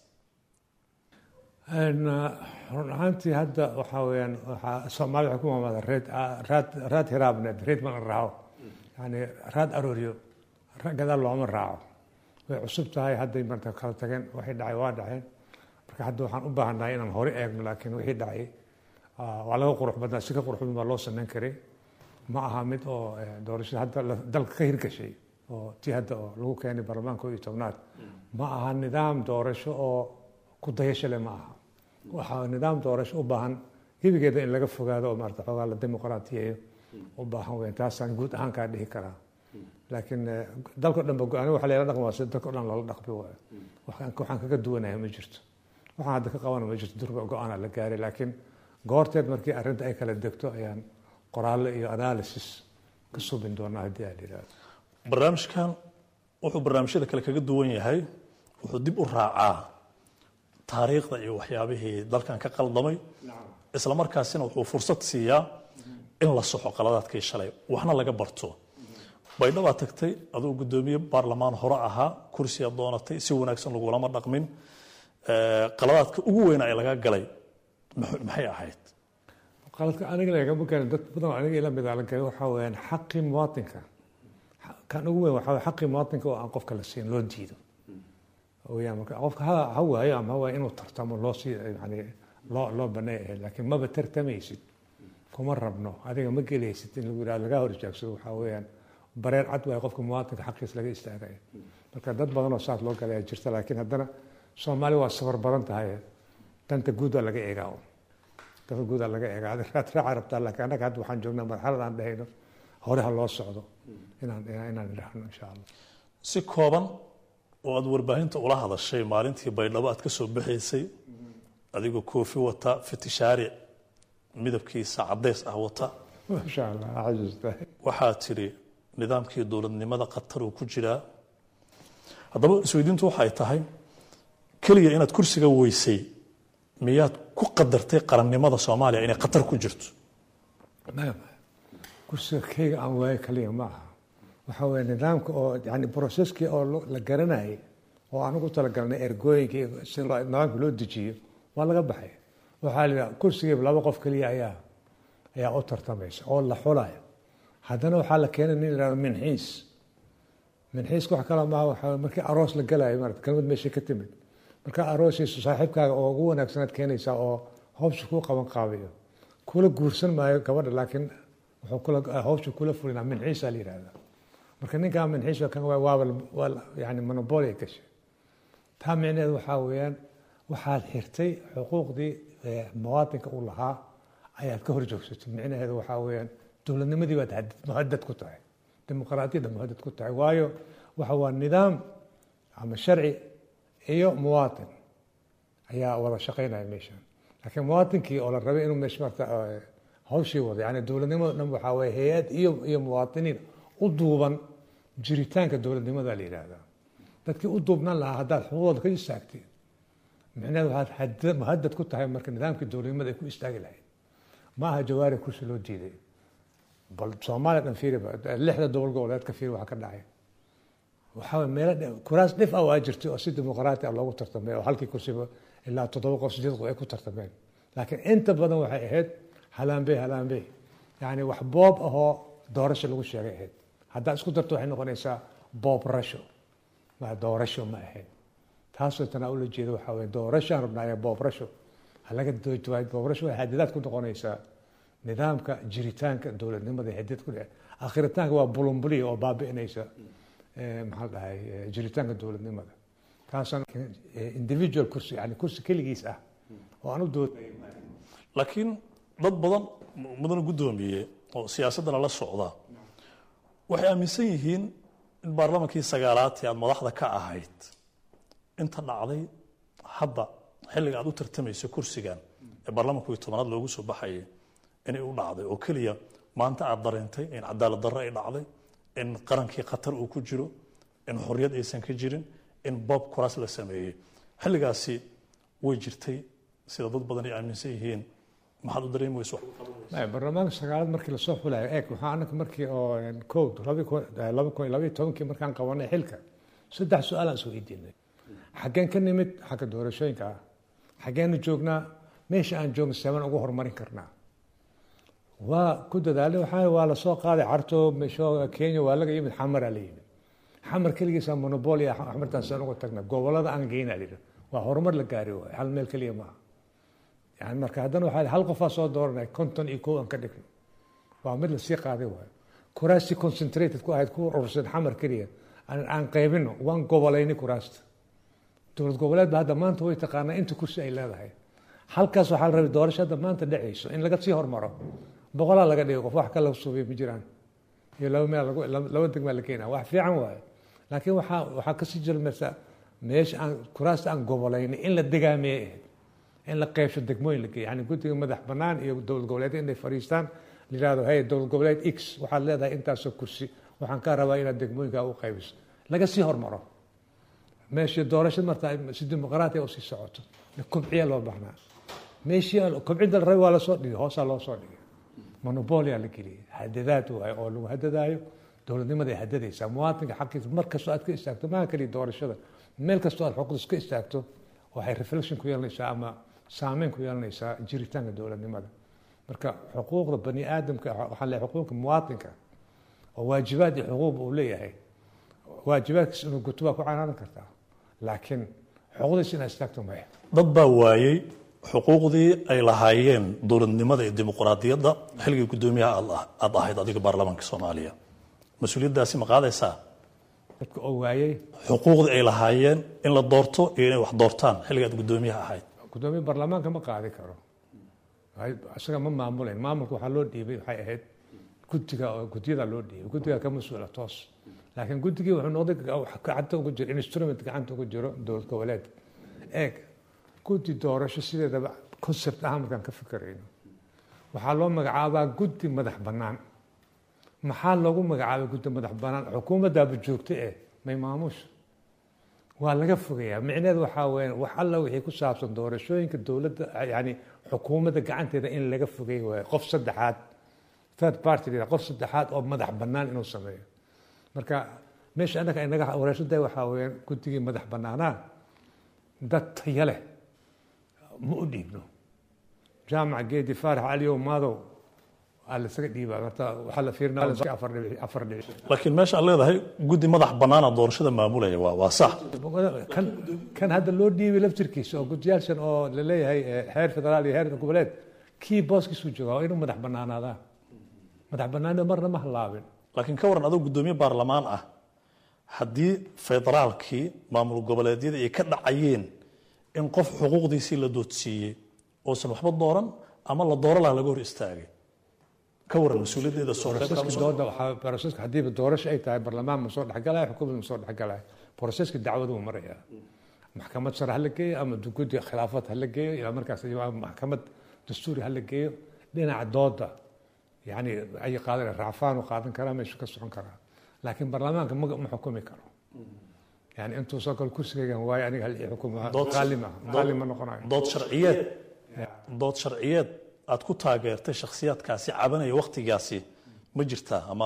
run ahaantii hadda waxaa weyaan waxaa soomaalida waxay ku maamada reed raad raad hiraabneed reed ma la raaco yani raad arooryo gadaal looma raaco way cusub tahay hadday marta kala tageen waxay dhacay waa dhaceen marka hadda waxaan u baahannahay inaan hore eegno laakiin wixii dhacay waa laga qurux badnaa si ka qurux badan baa loo samayn karay ma aha mid oo doorashada hadda dalka ka hirgashay oo tii hadda oo lagu keenay baarlamaanka koo iyo tobnaad ma aha nidaam doorasho oo ku dayasho leh ma aha waxaa nidaam doorasho u baahan gebigeeda in laga fogaado oo maarata xoogaa la dimuqraatiyeeyo u baahan weyn taasaan guud ahaan kaa dhihi karaa laakiin dalka dhan ba go-aan waxa layla dhaqmaa sida dalka o dhan loola dhaqmi waayo waxaan kaga duwanahay ma jirto waxaan hadda ka qabana ma jirto durba go-aana la gaaray laakiin goorteed markii arrinta ay kala degto ayaan qoraallo iyo analysis ka subin doonaa haddii aa yidhahdo barnaamijkan wuxuu barnaamijyada kale kaga duwan yahay wuxuu dib u raacaa taariikhda iyo waxyaabihii dalkan ka qaldamay isla markaasina wuxuu fursad siiyaa in la soxo qaladaadkii shalay waxna laga barto baydhabaa tagtay aduu guddoomiye baarlamaan hore ahaa kursiyaa doonatay si wanaagsan lagulama dhaqmin qaladaadka ugu weyna ee laga galay maxay ahayd qaladka aniga lagama garin dad badan oo aniga ila mid la galay waxaa weyaan xaqii muwaadinka kan ugu weyn waxaa xaqii muwaadinka oo aan qofka la siin loo diido weyaan marka qofka ha ha waayo ama ha waayo inuu tartamo loo sii yani loo loo baneey ahayd laakiin maba tartamaysid kuma rabno adiga ma gelaysid in lagu yidhahdo lagaa hor istaagsado waxaa weeyaan bareer cad waayo qofka muwaadinka xaqiisa laga istaagaya marka dad badan oo saas loo galaya jirta laakiin haddana soomaali waa safar badan tahay danta guud waa laga eegaa danta guud waa laga eegaa raad raaca rabtaa laakiin annaga hadda waxaan joognaa marxalad aan dhahayno hore ha loo socdo inaan inaan idhaahno insha allah si kooban oo aad warbaahinta ula hadashay maalintii baydhabo aad ka soo baxaysay adigoo koofi wata fitishaaric midabkiisa caddeys ah wata masha allah xasuusta waxaa tidhi nidaamkii dowladnimada qatar uu ku jiraa haddaba isweydiintu waxay tahay keliya inaad kursiga weysay miyaad ku qadartay qarannimada soomaaliya inay qatar ku jirto maya kursiga keyga aan waayo kaliya ma aha waxaa weeye nidaamka oo yani broseskii oo la garanayay oo aan ugu talagalnay ergooyinka si nidaamka loo dejiyo waa laga baxay waxaa la yidhaha kursigiiba laba qof keliya ayaa ayaa u tartamaysa oo la xulayo haddana waxaa la keenay nin yidhahdo minxiis minxiiska wax kale maaha waxaa markii aroos la galayo maarata kelmad meesha ka timid markaa aroosiisu saaxiibkaaga oo ugu wanaagsanaad keenaysaa oo hawsha kuu qaban qaabiyo kula guursan maayo gabadha laakiin wuxuu kula hawsha kula fulinaa minxiisa la yidhahdaa marka ninkaa minxiis kan waaba waa yani monopolia gashay taa micneheed waxaa weeyaan waxaad xirtay xuquuqdii muwaadinka uu lahaa ayaad ka hor joogsatay micnaheedu waxaa weeyaan dowladnimadii baad muhadad ku tahay dimuqraadiyadda muhadad ku tahay waayo waxa waa nidaam ama sharci iyo muwaatin ayaa wada shaqaynaya meeshan laakiin muwaatinkii oo la rabay inuu meesha marta hawshii wado yani dowladnimada dhan waxaa weeye hay-ad iyo iyo muwaatiniin u duuban jiritaanka dowladnimada la yidhaahdaa dadkii u duubnan lahaa haddaad xuquuqdooda ka istaagtid micnaheed waxaad muhadad ku tahay marka nidaamkii dowladnimada ay ku istaagi lahayd ma aha jawaari kursi loo diiday bal soomaaliya dhan fiiri lixda gobol goboleedka fiiri waxa ka dhacay waxaa meelo kuraas dhif ah waa jirtay oo si dimuqraati ah loogu tartamay oo halkii kursiba ilaa toddoba qof sideed qof ay ku tartameen laakiin inta badan waxay ahayd halaanbey halaanbey yacni wax boob ahoo doorasho lagu sheegay ahayd haddaad isku darto waxay noqonaysaa boob rasho ma doorasho ma ahayd taasoo tanaa ula jeeda waxaa weye doorashaan rabnaaye boob rasho halaga doojawaa boob rasho waxay hadidaad ku noqonaysaa nidaamka jiritaanka dowladnimada hadid ku dhece akhiritaanka waa bulumbuliya oo baabi'inaysa maxaa dhahay jiritaanka dowladnimada taasaan individual kursi yani kursi keligiis ah oo aan u doodaya laakiin dad badan mudana guddoomiye oo siyaasaddana la socda waxay aaminsan yihiin in baarlamankii sagaalaad ee aad madaxda ka ahayd inta dhacday hadda xilliga aad u tartamayso kursigan ee baarlamanku iyo tobanaad loogu soo baxayay inay u dhacday oo keliya maanta aad dareentay in cadaalad darro ay dhacday in qarankii khatar uu ku jiro in xorriyad aysan ka jirin in bob kuraas la sameeyey xilligaasi way jirtay sida dad badan ay aaminsan yihiin maxaad u dareemi weyso baarlamaanka sagaalaad markii lasoo xulayo eeg waxaa anaka markii oo code laba kun laba kun labaiyo tobankii markaan qabanay xilka saddex su-aal aan soo weydiinay xaggeen ka nimid xagga doorashooyinka ah xaggeenu joognaa meesha aan joogno seebaan ugu horumarin karnaa waa ku dadaalay waxaa waa lasoo qaaday carto meesho kenya waa laga yimid xamaraa la yimid xamar keligiisa monobolia xamartaan saan uga tagna gobolada aan geynaa lidhi waa horumar la gaari waayo hal meel keliya maaha yani marka haddana waxaa hal qofaa soo dooranay konton iyo kow aan ka dhigno waa mid lasii qaaday waayo kuraastii concentrated ku ahayd ku urursan xamar keliya aan qaybino waan gobolayni kuraasta dowlad goboleed ba hadda maanta way taqaanaa inta kursi ay leedahay halkaas waxaa la rabay doorasho hadda maanta dhacayso in laga sii hormaro boqolaa laga dhigo qof wax kala suubay ma jiraan iyo laba meel laba degmaa la keenaa wax fiican waayo laakiin waxaa waxaa kasii jirmaysa meesha aan kuraasta aan gobolayni in la degaameeye ahayd in la qeybsho degmooyin la geeyo yani guddiga madax bannaan iyo dowlad goboleed inay fadhiistaan la yihahdo hey dowlad goboleed x waxaad leedahay intaasoo kursi waxaan kaa rabaa inaad degmooyinkaa u qaybiso laga sii hormaro meeshii doorashada martaa si dimuqraatiya usii socoto kobciya loo baahnaa meeshii kobcidda la rabay waa lasoo dhigay hoosaa loo soo dhigay monobolia la geliyay hadadaad waayo oo lagu hadadaayo dowladnimada ay hadadaysaa muwaadinka xaqiisa mar kastoo aad ka istaagto maaha keliya doorashada meel kastoo aad xuquuqdas ka istaagto waxay reflection ku yeelanaysaa ama saameyn ku yeelanaysaa jiritaanka dowladnimada marka xuquuqda bani aadamka waxaa le xuquuqda muwaadinka oo waajibaad iyo xuquuq uu leeyahay waajibaadkiis inuu guto waa ku canaanan kartaa laakiin xuquuqdiis inaad istaagto maya dad baa waayey xuquuqdii ay lahaayeen dowladnimada iyo dimuqraadiyadda xilligii guddoomiyaha aad ahayd adiga baarlamaanka soomaaliya mas-uuliyaddaasi ma qaadaysaa dadka oo waayey xuquuqdii ay lahaayeen in la doorto iyo inay wax doortaan xilliga aad guddoomiyaha ahayd guddoomiye baarlamaanka ma qaadi karo isaga ma maamulayn maamulka waxaa loo dhiibay waxay ahayd guddiga oo guddiyada loo dhiibay guddiga ka mas-uula toos laakiin guddigii wuxuu noqday gacanta ugu jiro instrument gacanta ugu jiro dowlad goboleed eeg guddi doorasho sideedaba concept ahaan markaan ka fikirayno waxaa loo magacaabaa guddi madax bannaan maxaa loogu magacaabay guddi madax bannaan xukuumaddaaba joogta eh may maamusha waa laga fogayaa micneheed waxaa weya wax alla wixii ku saabsan doorashooyinka dowladda yani xukuumadda gacanteeda in laga fogey waayo qof saddexaad third party qof saddexaad oo madax bannaan inuu sameeyo marka meesha annaga inaga wareersada waxaa weyaan guddigii madax bannaanaa dad taya leh ma u dhiibno jaamac geedi faarax caliyow maadow aa lasaga dhiibaa marta waxaa la fiirinaa afar dhibic afar dhibic laakiin meesha aad leedahay guddi madax bannaana doorashada maamulaya waa waa sax kan kan hadda loo dhiibay laftirkiisa oo guddiyaashan oo la leeyahay heer federaal iyo heer goboleed kii booskiisuu joogaa waa inuu madax bannaanaadaa madax bannaanida marna ma hallaabin laakiin ka waran adoo guddoomiye baarlamaan ah haddii federaalkii maamul goboleedyada ay ka dhacayeen in qof xuquuqdiisii la doodsiiyey oosan waxba dooran ama la dooro laha laga hor istaagay ka waran mas-uuliyaddeeda dooda waxaa broseska haddiiba doorasho ay tahay barlamaan ma soo dhexgalaya xukuumad ma soo dhexgalaya broseska dacwadu uu marayaa maxkamad sare ha la geeyo ama guddi khilaafad ha la geeyo ilaa markaas maxkamad dastuuri ha la geeyo dhinaca dooda yani ay qaadan racfaanu qaadan karaa meeshu ka socon karaa laakiin baarlamaanka ma ma xukumi karo yani intuu soo galo kursigaygan waayo aniga hal ii xukumo qaali ma qaali ma noqonayo dood sharciyeed dood sharciyeed aad ku taageertay shakhsiyaadkaasi cabanaya waktigaasi ma jirtaa ama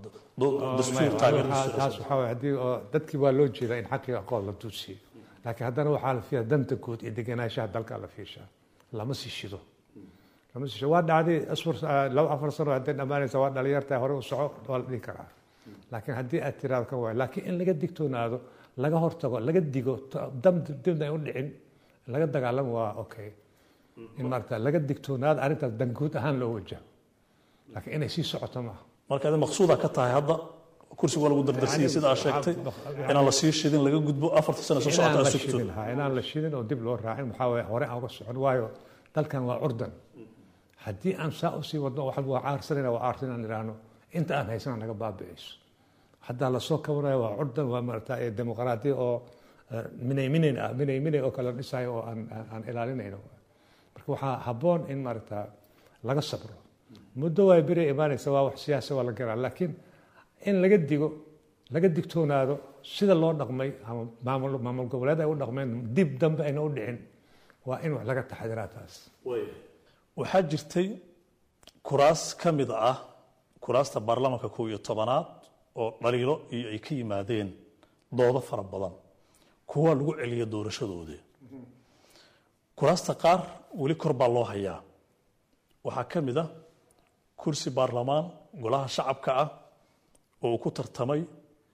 dastuur taas waxaa waye haddii oo dadkii waa loo jeedaa in xaqii aqoon la duudsiiyo laakiin haddana waxaa la fiiyaa danta guud iyo degenaanshaha dalka la fiishaa lama sii shido lama sii shido waa dhacday asfar laba afar sano hadday dhammaanaysa waa dhalinyartaa hore u soco waa la dhihi karaa laakiin haddii aad tiraado kan waayo laakiin in laga digtoonaado laga hortago laga digo dam dibna ay u dhicin laga dagaalamo waa okay in maarata laga digtoonaado arrintaas danguud ahaan loo wajaho laakiin inay sii socoto maaha marka adi maqsuuda ka tahay hadda kursiga waa lagu dardarsiyey sida aad sheegtay inaan la sii shidin laga gudbo afarta sano soo socota inaan aad la sugto shidin ha inaan la shidin oo dib loo raacin waxaa waye hore aan uga socon waayo dalkan waa curdan haddii aan saa usii wadno wax waa caarsanayna waa caarsan inaan idhaahno inta aan haysana naga baabi'ayso haddaa lasoo kabanayo waa curdan waa maarata ee dimuqraadiya oo eh, minay minayn ah minay minay oo kale dhisayo oo aan aan- aan ilaalinayno marka waxaa habboon in maarata laga sabro muddo waa beri imaanaysa waa wax siyaasa waa la garaa laakiin in laga digo laga digtoonaado sida loo dhaqmay ama maamul maamul goboleed ay u dhaqmeen dib dambe ayna u dhicin waa in wax laga taxadiraa taas waxaa jirtay kuraas ka mid ah kuraasta baarlamaanka kow iyo tobanaad oo dhaliilo iyo ay ka yimaadeen doodo fara badan kuwa lagu celiya doorashadoodii kuraasta qaar weli kor baa loo hayaa waxaa ka mid ah kursi baarlamaan golaha shacabka ah oo uu ku tartamay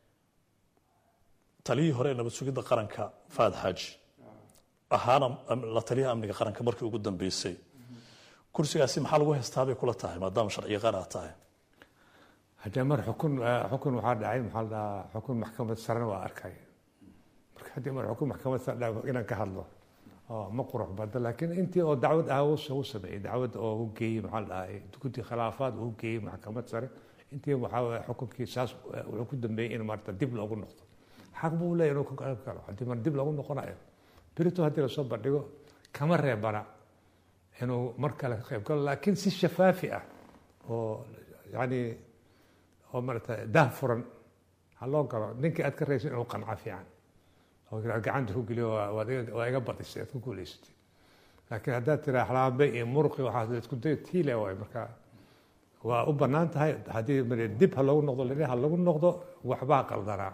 taliyihii hore ee nabad sugidda qaranka faad xaaji ahaana am- la taliyaha amniga qaranka markii ugu dambeysay kursigaasi maxaa lagu haystaa bay kula tahay maadaama sharciyaqaan aad tahay haddee mar xukun eh, xukun waxaa dhacay maxaa la dhahaa xukun maxkamad sarena waa arkay marka haddii mar xukun maxkamad sare dhaco inaan ka hadlo oo ma qurux badda laakiin intii oo dacwad ah uu uu sameeyey dacwad oo u geeyey maxaa la dhahaa guddi khilaafaad uu geeyey maxkamad sare intii waxaa waye xukunkii saas eh, wuxuu ku dambeeyey in maarata dib loogu noqdo xaq buu leeyahay inuu ka qayb galo haddii mar dib loogu noqonayo berito haddii lasoo bandhigo kama reebana inuu mar kale ka qayb galo laakiin si shafaafi ah oo yani oo maarata daah furan ha loo galo ninkii aad ka raysan inuu qanco fiican oo aad gacanta ku geliyo waa- waad iga- waa iga badisay aad ku guulaysatay laakiin haddaad tiraa xalaambe iyo muruqi waxaad isku day tiile waay marka waa u bannaan tahay haddii mar dib ha loogu noqdo lini ha lagu noqdo waxbaa qaldanaa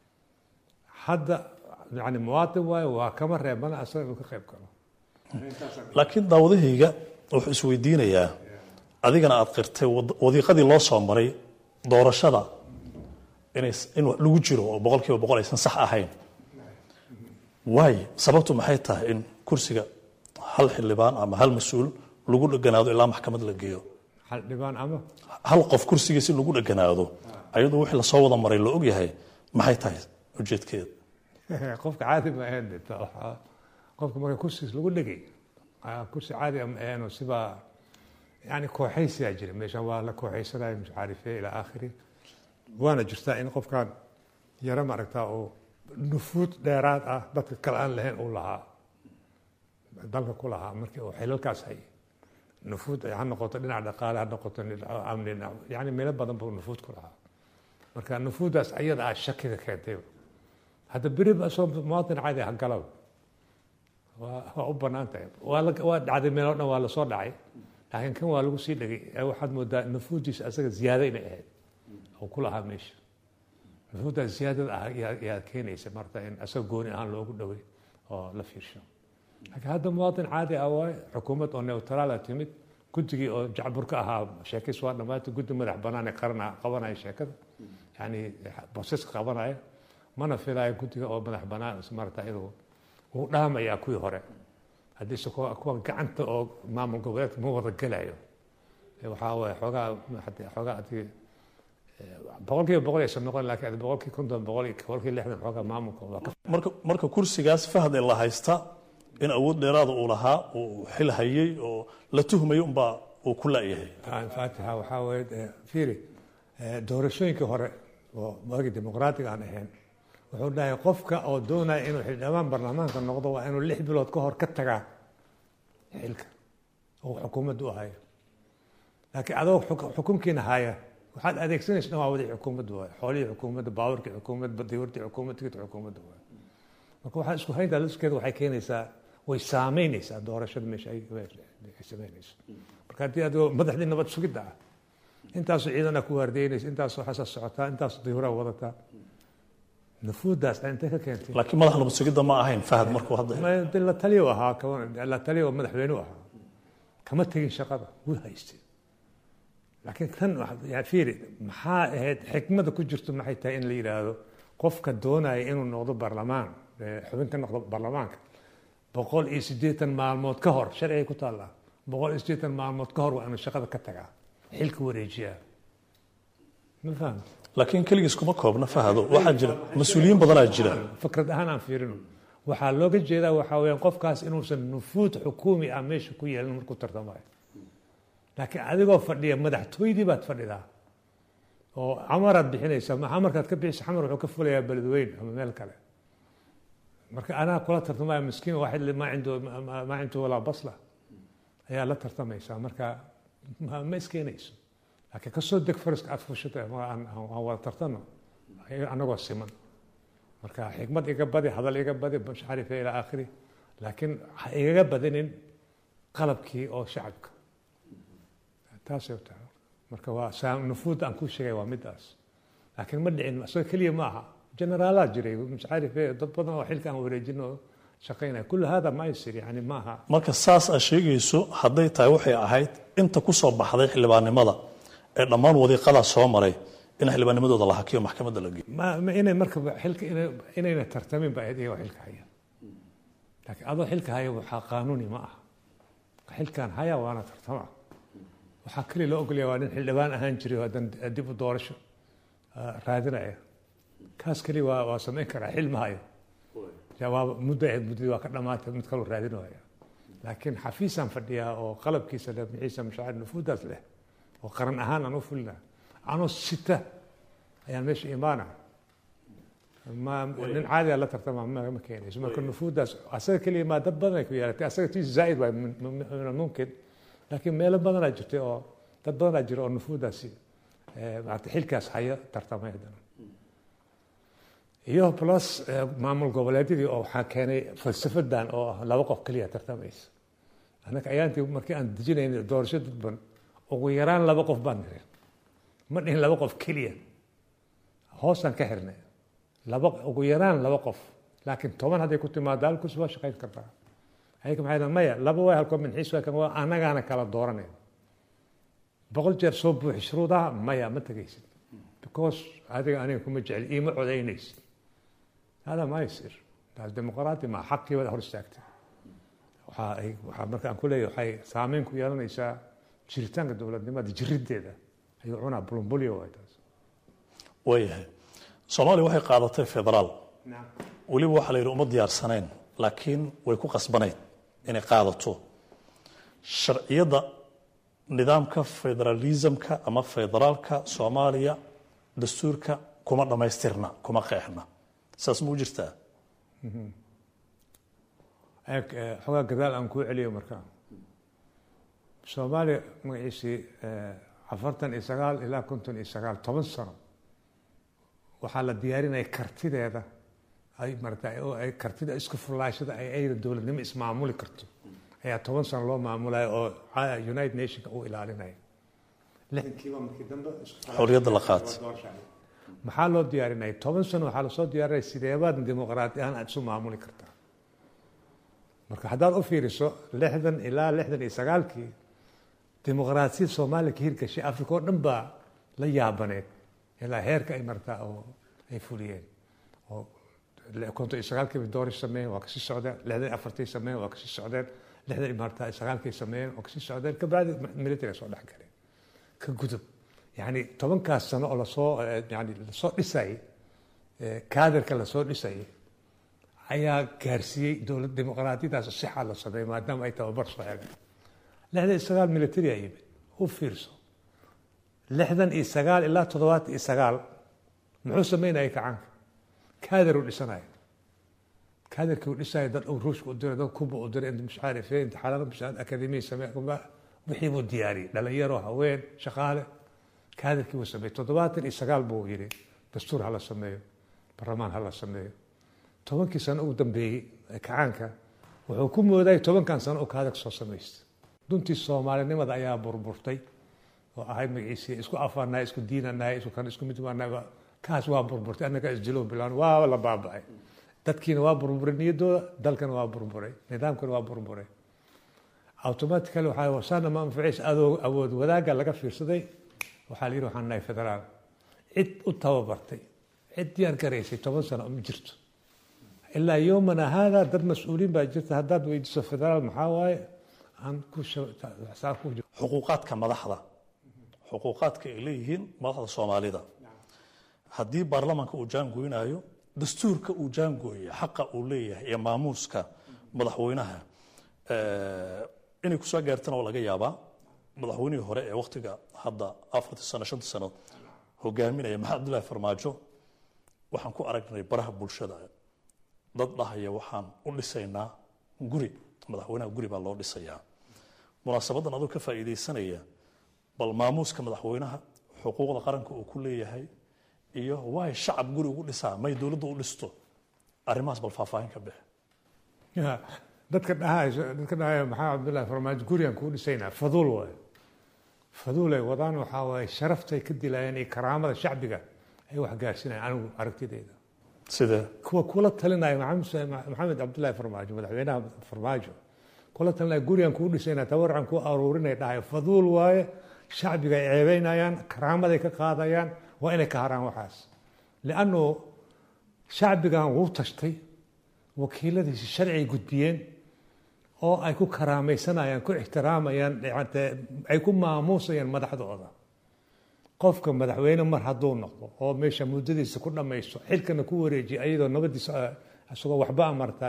hadda yani muwaatin waayo waa kama reebana asaga inuu ka qayb galo laakiin daawadahayga wuxuu isweydiinayaa adigana aad qirtay wad- wadiiqadii loo soo maray doorashada inay in wax lagu jiro oo boqol kiiba boqol aysan sax ahayn waayo sababtu maxay tahay in kursiga hal xildhibaan ama hal mas-uul lagu dheganaado ilaa maxkamad la geeyo hal dhibaan ama hal qof kursigiisi lagu dheganaado ayadoo wixii lasoo wada maray la ogyahay maxay tahay ujeedkeeda qofka caadi ma ahayn de, ta- waxaa- qofka marka kursigiis lagu dhegay ah, kursi caadi ma ahayn sibaa yani kooxaysiyaa jira meeshan waa la kooxaysanaya mucaarife ilaa aakhiri waana jirtaa in qofkan yaro maaragtaa uu nufuud dheeraad ah dadka kale aan lahayn uu lahaa dalka ku lahaa markii uu xilalkaas hayay nufuud ha noqoto dhinac dhaqaale ha noqoto dhinac amni dhinac- yani meelo badan buu nufuud ku lahaa marka nufuudaas ayada ah shakiga keentay hadda beri ba soo muwaadin caadi ah galow waa waa u bannaan tahay waa la waa dhacday meelo dhan waa lasoo dhacay laakiin kan waa lagu sii dhegay ee waxaad moodaa nufuudiisa asaga ziyaado inay ahayd oo ku lahaa meesha nufuuddaas ziyaadada ah yaa- yaa keenaysa marta in asaga gooni ahaan loogu dhoway oo la fiirsho laakiin hadda muwaadin caadi ah waaye xukuumad oo neutraala timid guddigii oo jacbur ka ahaa sheekis waa dhammaatay guddi madax bannaan ee qaran qabanaya sheekada yani bosaska qabanaya mana filayo guddiga oo madax bannaan marata inuu uu dhaamayaa kuwii hore haddii se kuwa kuwa gacanta oo maamul goboleedka ma wada gelayo Ee waxaa waye xoogaa hadii- xoogaa hadii boqolkiiba boqol aysan noqon laakiin boqolkii konton boqol boqolkii lixdan xoogaa maamulka waa ka marka marka kursigaas fahde la haysta in awood dheeraada uu lahaa uu xil hayay oo la tuhmayo unbaa uu ku laayahay faatiha waxaa weeye eh, fiiri eh, doorashooyinkii hore oo waagii dimuqraatiga aan ahayn wuxuu dhahay qofka oo doonaya inuu xildhibaan baarlamaanka noqdo waa inuu lix bilood ka hor ka tagaa xilka oo xukuumadda u hayo laakiin adoo xuk- xukunkiina haya waxaad adeegsanaysa waa wadii xukuumadda waay xoolihii xukuumadda baaburkii xukuumadda diwartii xukuumadda tigirta xukuumadda waay marka waxaa isku hayntaa liskeeda waxay keenaysaa way saameynaysaa doorashada meesha ay ay sameynayso marka haddii adigoo madaxdii nabad sugidda ah intaasoo ciidana ku waardeynaysa intaasoo xasas socotaa intaasoo diyuuraa wadataa nufuuddaas intay ka keentay laakiin madax nabad sugidda ma ahayn fahad markuu hadda Ma- de la taliyo ahaa kaban- la taliyo madaxweynuhu ahaa kama tegin shaqada wuu haystay laakiin tan wax- yaa fiiri maxaa ahayd xikmada ku jirto maxay tahay in la yidhaahdo qofka doonaya inuu noqdo baarlamaan eh, xubin ka noqdo baarlamaanka boqol iyo siddeetan maalmood ka hor sharcigay ku taallaa boqol iyo siddeetan maalmood ka hor waa inuu shaqada ka tagaa xilka wareejiyaa ma fahamta laakiin keligiis kuma koobna fahado waxaa jira mas-uuliyiin badanaa jira fikrad ahaan aan fiirino waxaa looga jeedaa waxaa weyaan qofkaas inuusan nufuud xukuumi ah meesha ku yeelin markuu tartamayo laakiin adigoo fadhiya madaxtooydii baad fadhidaa oo camaraad bixinaysaa ma camarkaad ka bixisa camar wuxuu ka fulayaa beledweyn ama meel kale marka anaa kula tartamaya miskiin waaxid maa cindu maa cindu walaa basla ayaa la tartamaysaa marka ma ma iskeenayso laakiin kasoo deg fariska aad fushata aan aan wada tartano anagoo siman marka xikmad iga badi hadal iga badi masharife ilaa aakhiri laakiin ha igaga badinin qalabkii oo shacabka taasay tahay marka waa saa nufuud aan ku sheegay waa midaas laakiin ma dhicin isaga keliya ma aha generaalaad jiray masharife dad badan oo xilka aan wareejin oo shaqaynaya kullu hada ma yasir yani ma aha marka saas aad sheegayso hadday tahay waxay ahayd inta ku soo baxday xildhibaannimada ee dhammaan wadiiqadaa soo maray in xildhibaannimadooda la hakiyo maxkamadda la geeyo ma ma inay marka xilka inay inayna tartamin ba ahayd iyagoo xilka haya laakiin adoo xilka haya waxaa qaanuuni ma aha xilkan haya waana tartama waxaa keliya loo ogolaya waa nin xildhibaan ahaan jiray oo haddan dib u doorasho raadinaya kaas keliya waa waa samayn karaa xil ma hayo jawaab muddo ahayd muddadii waa ka dhamaatay mid kaloo raadinaya laakiin xafiisaan fadhiyaa oo qalabkiisa leh mixiisa mashaacir nufuudaas leh oo qaran ahaan aan u fulina anoo sita ayaan meesha imaana ma nin caadiga la tartama ma ma keenayso marka nufuudaas asaga keliya maa dad badan ay ku yeelatay asaga tiis zaa'id waay min mumkin laakiin meelo badanaa jirtay oo dad badanaa jira oo nufuudaasi maarata xilkaas haya tartamay haddana iyo plus maamul goboleedyadii oo waxaa keenay falsafadan oo ah laba qof keliya tartamaysa annaka ayaantii markii aan dejinaynay doorasho dadban ugu yaraan laba qof baan nirin ma dhihin laba qof keliya hoosaan ka xirnay laba ugu yaraan laba qof laakiin toban hadday ku timaado halkus waa shaqayn kartaa ayaga maxay dhahan maya laba way halkoo minxiis waa kan waa annagaana kala dooranay boqol jeer soo buuxi shuruudaha maya ma tegaysid because adiga aniga kuma jecli iima codaynaysid hada ma yasir taas dimuqraati ma xaqii wada hor istaagtay waxaa ay waxaa marka aan ku leeyahay waxay saameyn ku yeelanaysaa jiritaanka dowladnimada jiriddeeda ayuu cunaa bulumbulyo waay taas waayahay soomaaliya waxay qaadatay federaal weliba waxaa la yidhi uma diyaarsanayn laakiin way ku qasbanayd inay qaadato sharciyadda nidaamka federalismka ama federaalka soomaaliya dastuurka kuma dhammaystirna kuma qeexna saas ma u jirtaa xogaa gadaal aan kuu celiyo markaa soomaaliya magaciisii afartan iyo sagaal ilaa konton iyo sagaal toban sano waxaa la diyaarinaya kartideeda ay marata ay kartida isku fullaashada ay ayda dowladnimo ismaamuli karto ayaa toban sano loo maamulaya oo united nationka uu ilaalinaya lixdankiiba markii dambe xorriyadda la qaatay maxaa loo diyaarinaya toban sano waxaa lasoo diyaarinaya sideebaad dimuqraadi ahaan aad isu maamuli kartaa marka haddaad u fiiriso lixdan ilaa lixdan iyo sagaalkii dimuqraasiyad soomaaliya ka hirgashay africa oo dhan baa la yaabaneed ilaa heerka ay martaa oo ay fuliyeen oo konton iyo sagaalkii doorish sameeyeen waa kasii socdeen lixdan iyo afartii sameeyeen waa kasii socdeen lixdan iyo martaa sagaalkii sameeyeen waa kasii socdeen kabacdi military soo dhex galeen ka gudub yani tobankaas sano oo lasoo yani lasoo dhisayay kaadirka lasoo dhisayay ayaa gaarsiiyey dowlad dimuqraadiyadaas sixa la sameeyey maadaama ay tababar soo heleen lixdan iyo sagaal military a yimid u fiirso lixdan iyo sagaal ilaa toddobaatan iyo sagaal muxuu sameynayay kacaanka kaadir uu dhisanaya kaadirkii uu dhisaya dad uu ruushka u diray dad kuba u diray mش عارف ايه imtixaanada mش akademiya samee wixii buu diyaariyey dhalinyaro haween shaqaale kaadirkii buu sameeyey toddobaatan iyo sagaal buu yidhi dastuur hala sameeyo barlamaan hala sameeyo tobankii sano ugu dambeeyey kacaanka wuxuu ku moodayay tobankan sano uu kaadir soo samaystay duntii soomaalinimada ayaa burburtay oo ahayd magaciisii isku afaanahay isku diinanahay isku kan isku mid waanahay kaas waa burburtay annaga isdilo bilaan waa la baaba'ay dadkiina waa burburay niyaddooda dalkana waa burburay nidaamkana waa burburay automatically waxaa wasaana ma anfaciis adoo awood wadaagga laga fiirsaday waxaa la yidhi waxaan nahay federaal cid u tababartay cid diyaar garaysay toban sano ma jirto ilaa yowmana haada dad mas-uuliin baa jirta haddaad weydiiso federaal maxaa waaye aan ku xuquuqaadka madaxda xuquuqaadka ay leeyihiin madaxda soomaalida haddii baarlamaanka uu jaangoynayo dastuurka uu jaangooya xaqa uu leeyahay iyo maamuuska madaxweynaha inay kusoo gaartana waa laga yaabaa madaxweynihii hore ee waktiga hadda afartii sano shantii sano hogaaminaya maxamed abdullaahi farmaajo waxaan ku aragnay baraha bulshada dad dhahaya waxaan u dhisaynaa guri madaxweynaha guri baa loo dhisayaa munaasabadan adoo ka faa'iidaysanaya bal maamuuska madaxweynaha xuquuqda qaranka uu ku leeyahay iyo waay shacab guri ugu dhisaa may dowladda u dhisto arrimahaas bal faahfaahin ka bix dadka dhahayso dadka dhahaya maxaa cabdullaahi farmaajo gurigan kuu dhisaynaa faduul waaye faduul ay wadaan waxaa waaye sharaftay ka dilayaan iyo karaamada shacbiga ay wax gaarsinayaan anigu aragtidayda sida kuwa kula talinaya maxamed maxamed cabdullaahi farmaajo madaxweynaha farmaajo kula talinaya gurigan kuu dhisaynaa tabarucan kuu aruurinay dhahay faduul waaye shacbiga ay ceebeynayaan karaamaday ka qaadayaan waa inay ka haraan waxaas liannu shacbigan wuu tashtay wakiiladiisi sharcigay gudbiyeen oo ay ku karaamaysanayaan ku ixtiraamayaan ay ku maamuusayaan madaxdooda qofka madaxweyne mar hadduu noqdo oo meesha muddadiisa ku dhammaysto xilkana ku wareejiya ayadoo nabadiisa isagoo waxba amarta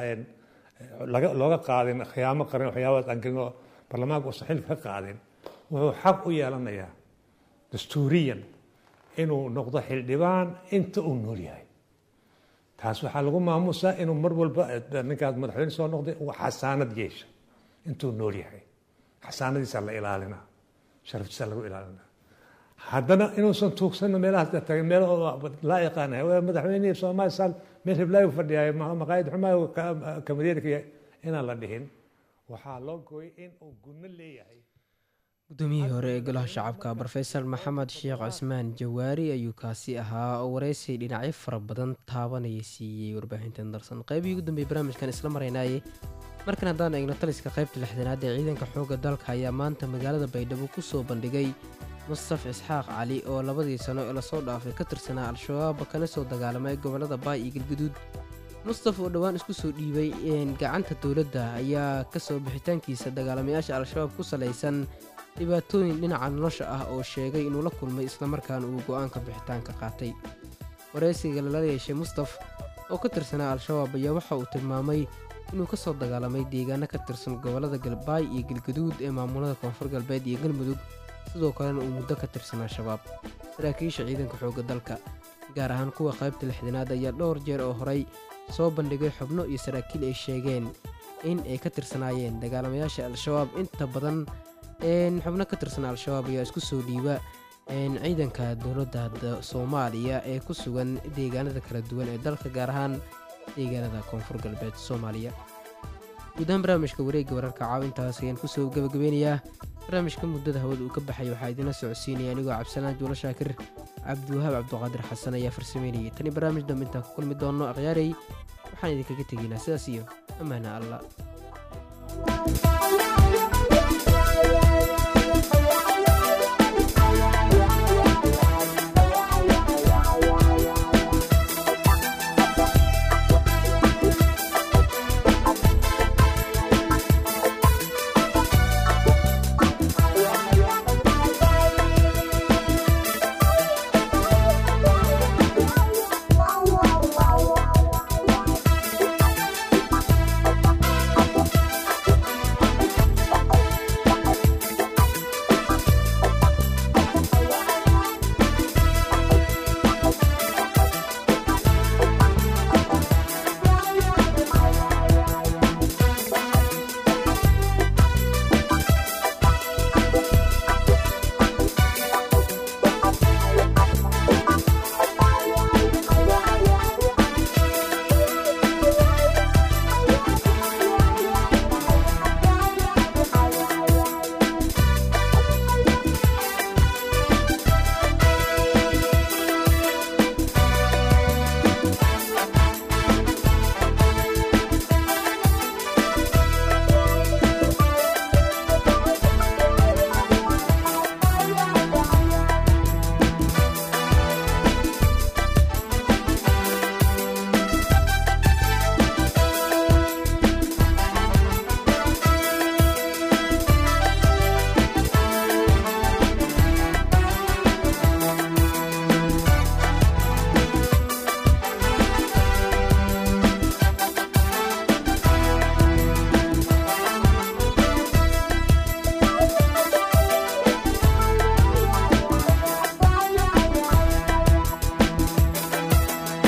looga qaadin khiyaamo qaran waxyaabaas aan gelin oo baarlamaanka uusan xilka ka qaadin wuxuu xaq u yeelanayaa dastuuriyan inuu noqdo xildhibaan inta uu nool yahay taas waxaa lagu maamuusaa inuu mar walba ninkaas madaxweyne soo noqday uu xasaanad yeesha intuu nool yahay xasaanadiisa la ilaalinaa sharaftiisa lagu ilaalinaa haddana inuusan tuugsanno meelahaas tagay meel laa yaqaanay madaxweynihii soomaalisan meel hiblaayu fadhiyaay maqaayad xumaayo kamadeerka inaan la dhihin waxaa loo gooyay in uu gunno leeyahay guddoomiyihii hore ee golaha shacabka brofesor maxamed sheekh cismaan jawaari ayuu kaasi ahaa oo wareysi dhinacyo fara badan taabanaya siiyey warbaahintan darsan qaybihii ugu dambeeyey barnaamijkan isla maraynaaye markan haddaan eegno taliska qaybta lixdanaad ee ciidanka xoogga dalka ayaa maanta magaalada baydhabo ku soo bandhigay mustaf isxaaq cali oo labadii sano ee lasoo dhaafay ka tirsanaa al-shabaab kana soo dagaalamay gobollada baay iyo galguduud mustaf oo dhowaan isku soo dhiibay gacanta dowladda ayaa kasoo bixitaankiisa dagaalamayaasha al-shabaab ku salaysan dhibaatooyin dhinaca nolosha ah oo sheegay inuu la kulmay islamarkaana uu go'aanka bixitaanka qaatay wareysiga lala yeeshay mustaf oo ka tirsanaa al-shabaab ayaa waxa uu tilmaamay inuu ka soo dagaalamay deegaano ka tirsan gobollada galbaay iyo galguduud ee maamulada koonfur galbeed iyo galmudug sidoo kalena uu muddo ka tirsanaa shabaab saraakiisha ciidanka xoogga dalka gaar ahaan kuwa qaybta lixdanaad ayaa dhowr jeer oo horay soo bandhigay xubno iyo saraakiil ay sheegeen in ay ka tirsanaayeen dagaalamayaasha al-shabaab inta badan xubno ka tirsan al-shabaab ayaa isku soo dhiiba ciidanka dowladda soomaaliya ee ku sugan deegaanada kala duwan ee dalka gaar ahaan deegaanada koonfur galbeed soomaaliya guud ahaan barnaamijka wareegga wararka caawintaas ayaan kusoo gabagabeynayaa barnaamijka muddada hawada uu ka baxay waxaa idinla socodsiinaya anigoo cabdisalaan juulo shaakir cabdiwahaab cabduqaadir xasan ayaa farsameynayay tani barnaamij dambe intaan ku kulmi doonno akhyaarey waxaan idinkaga tegaynaa sidaas iyo ammaana allah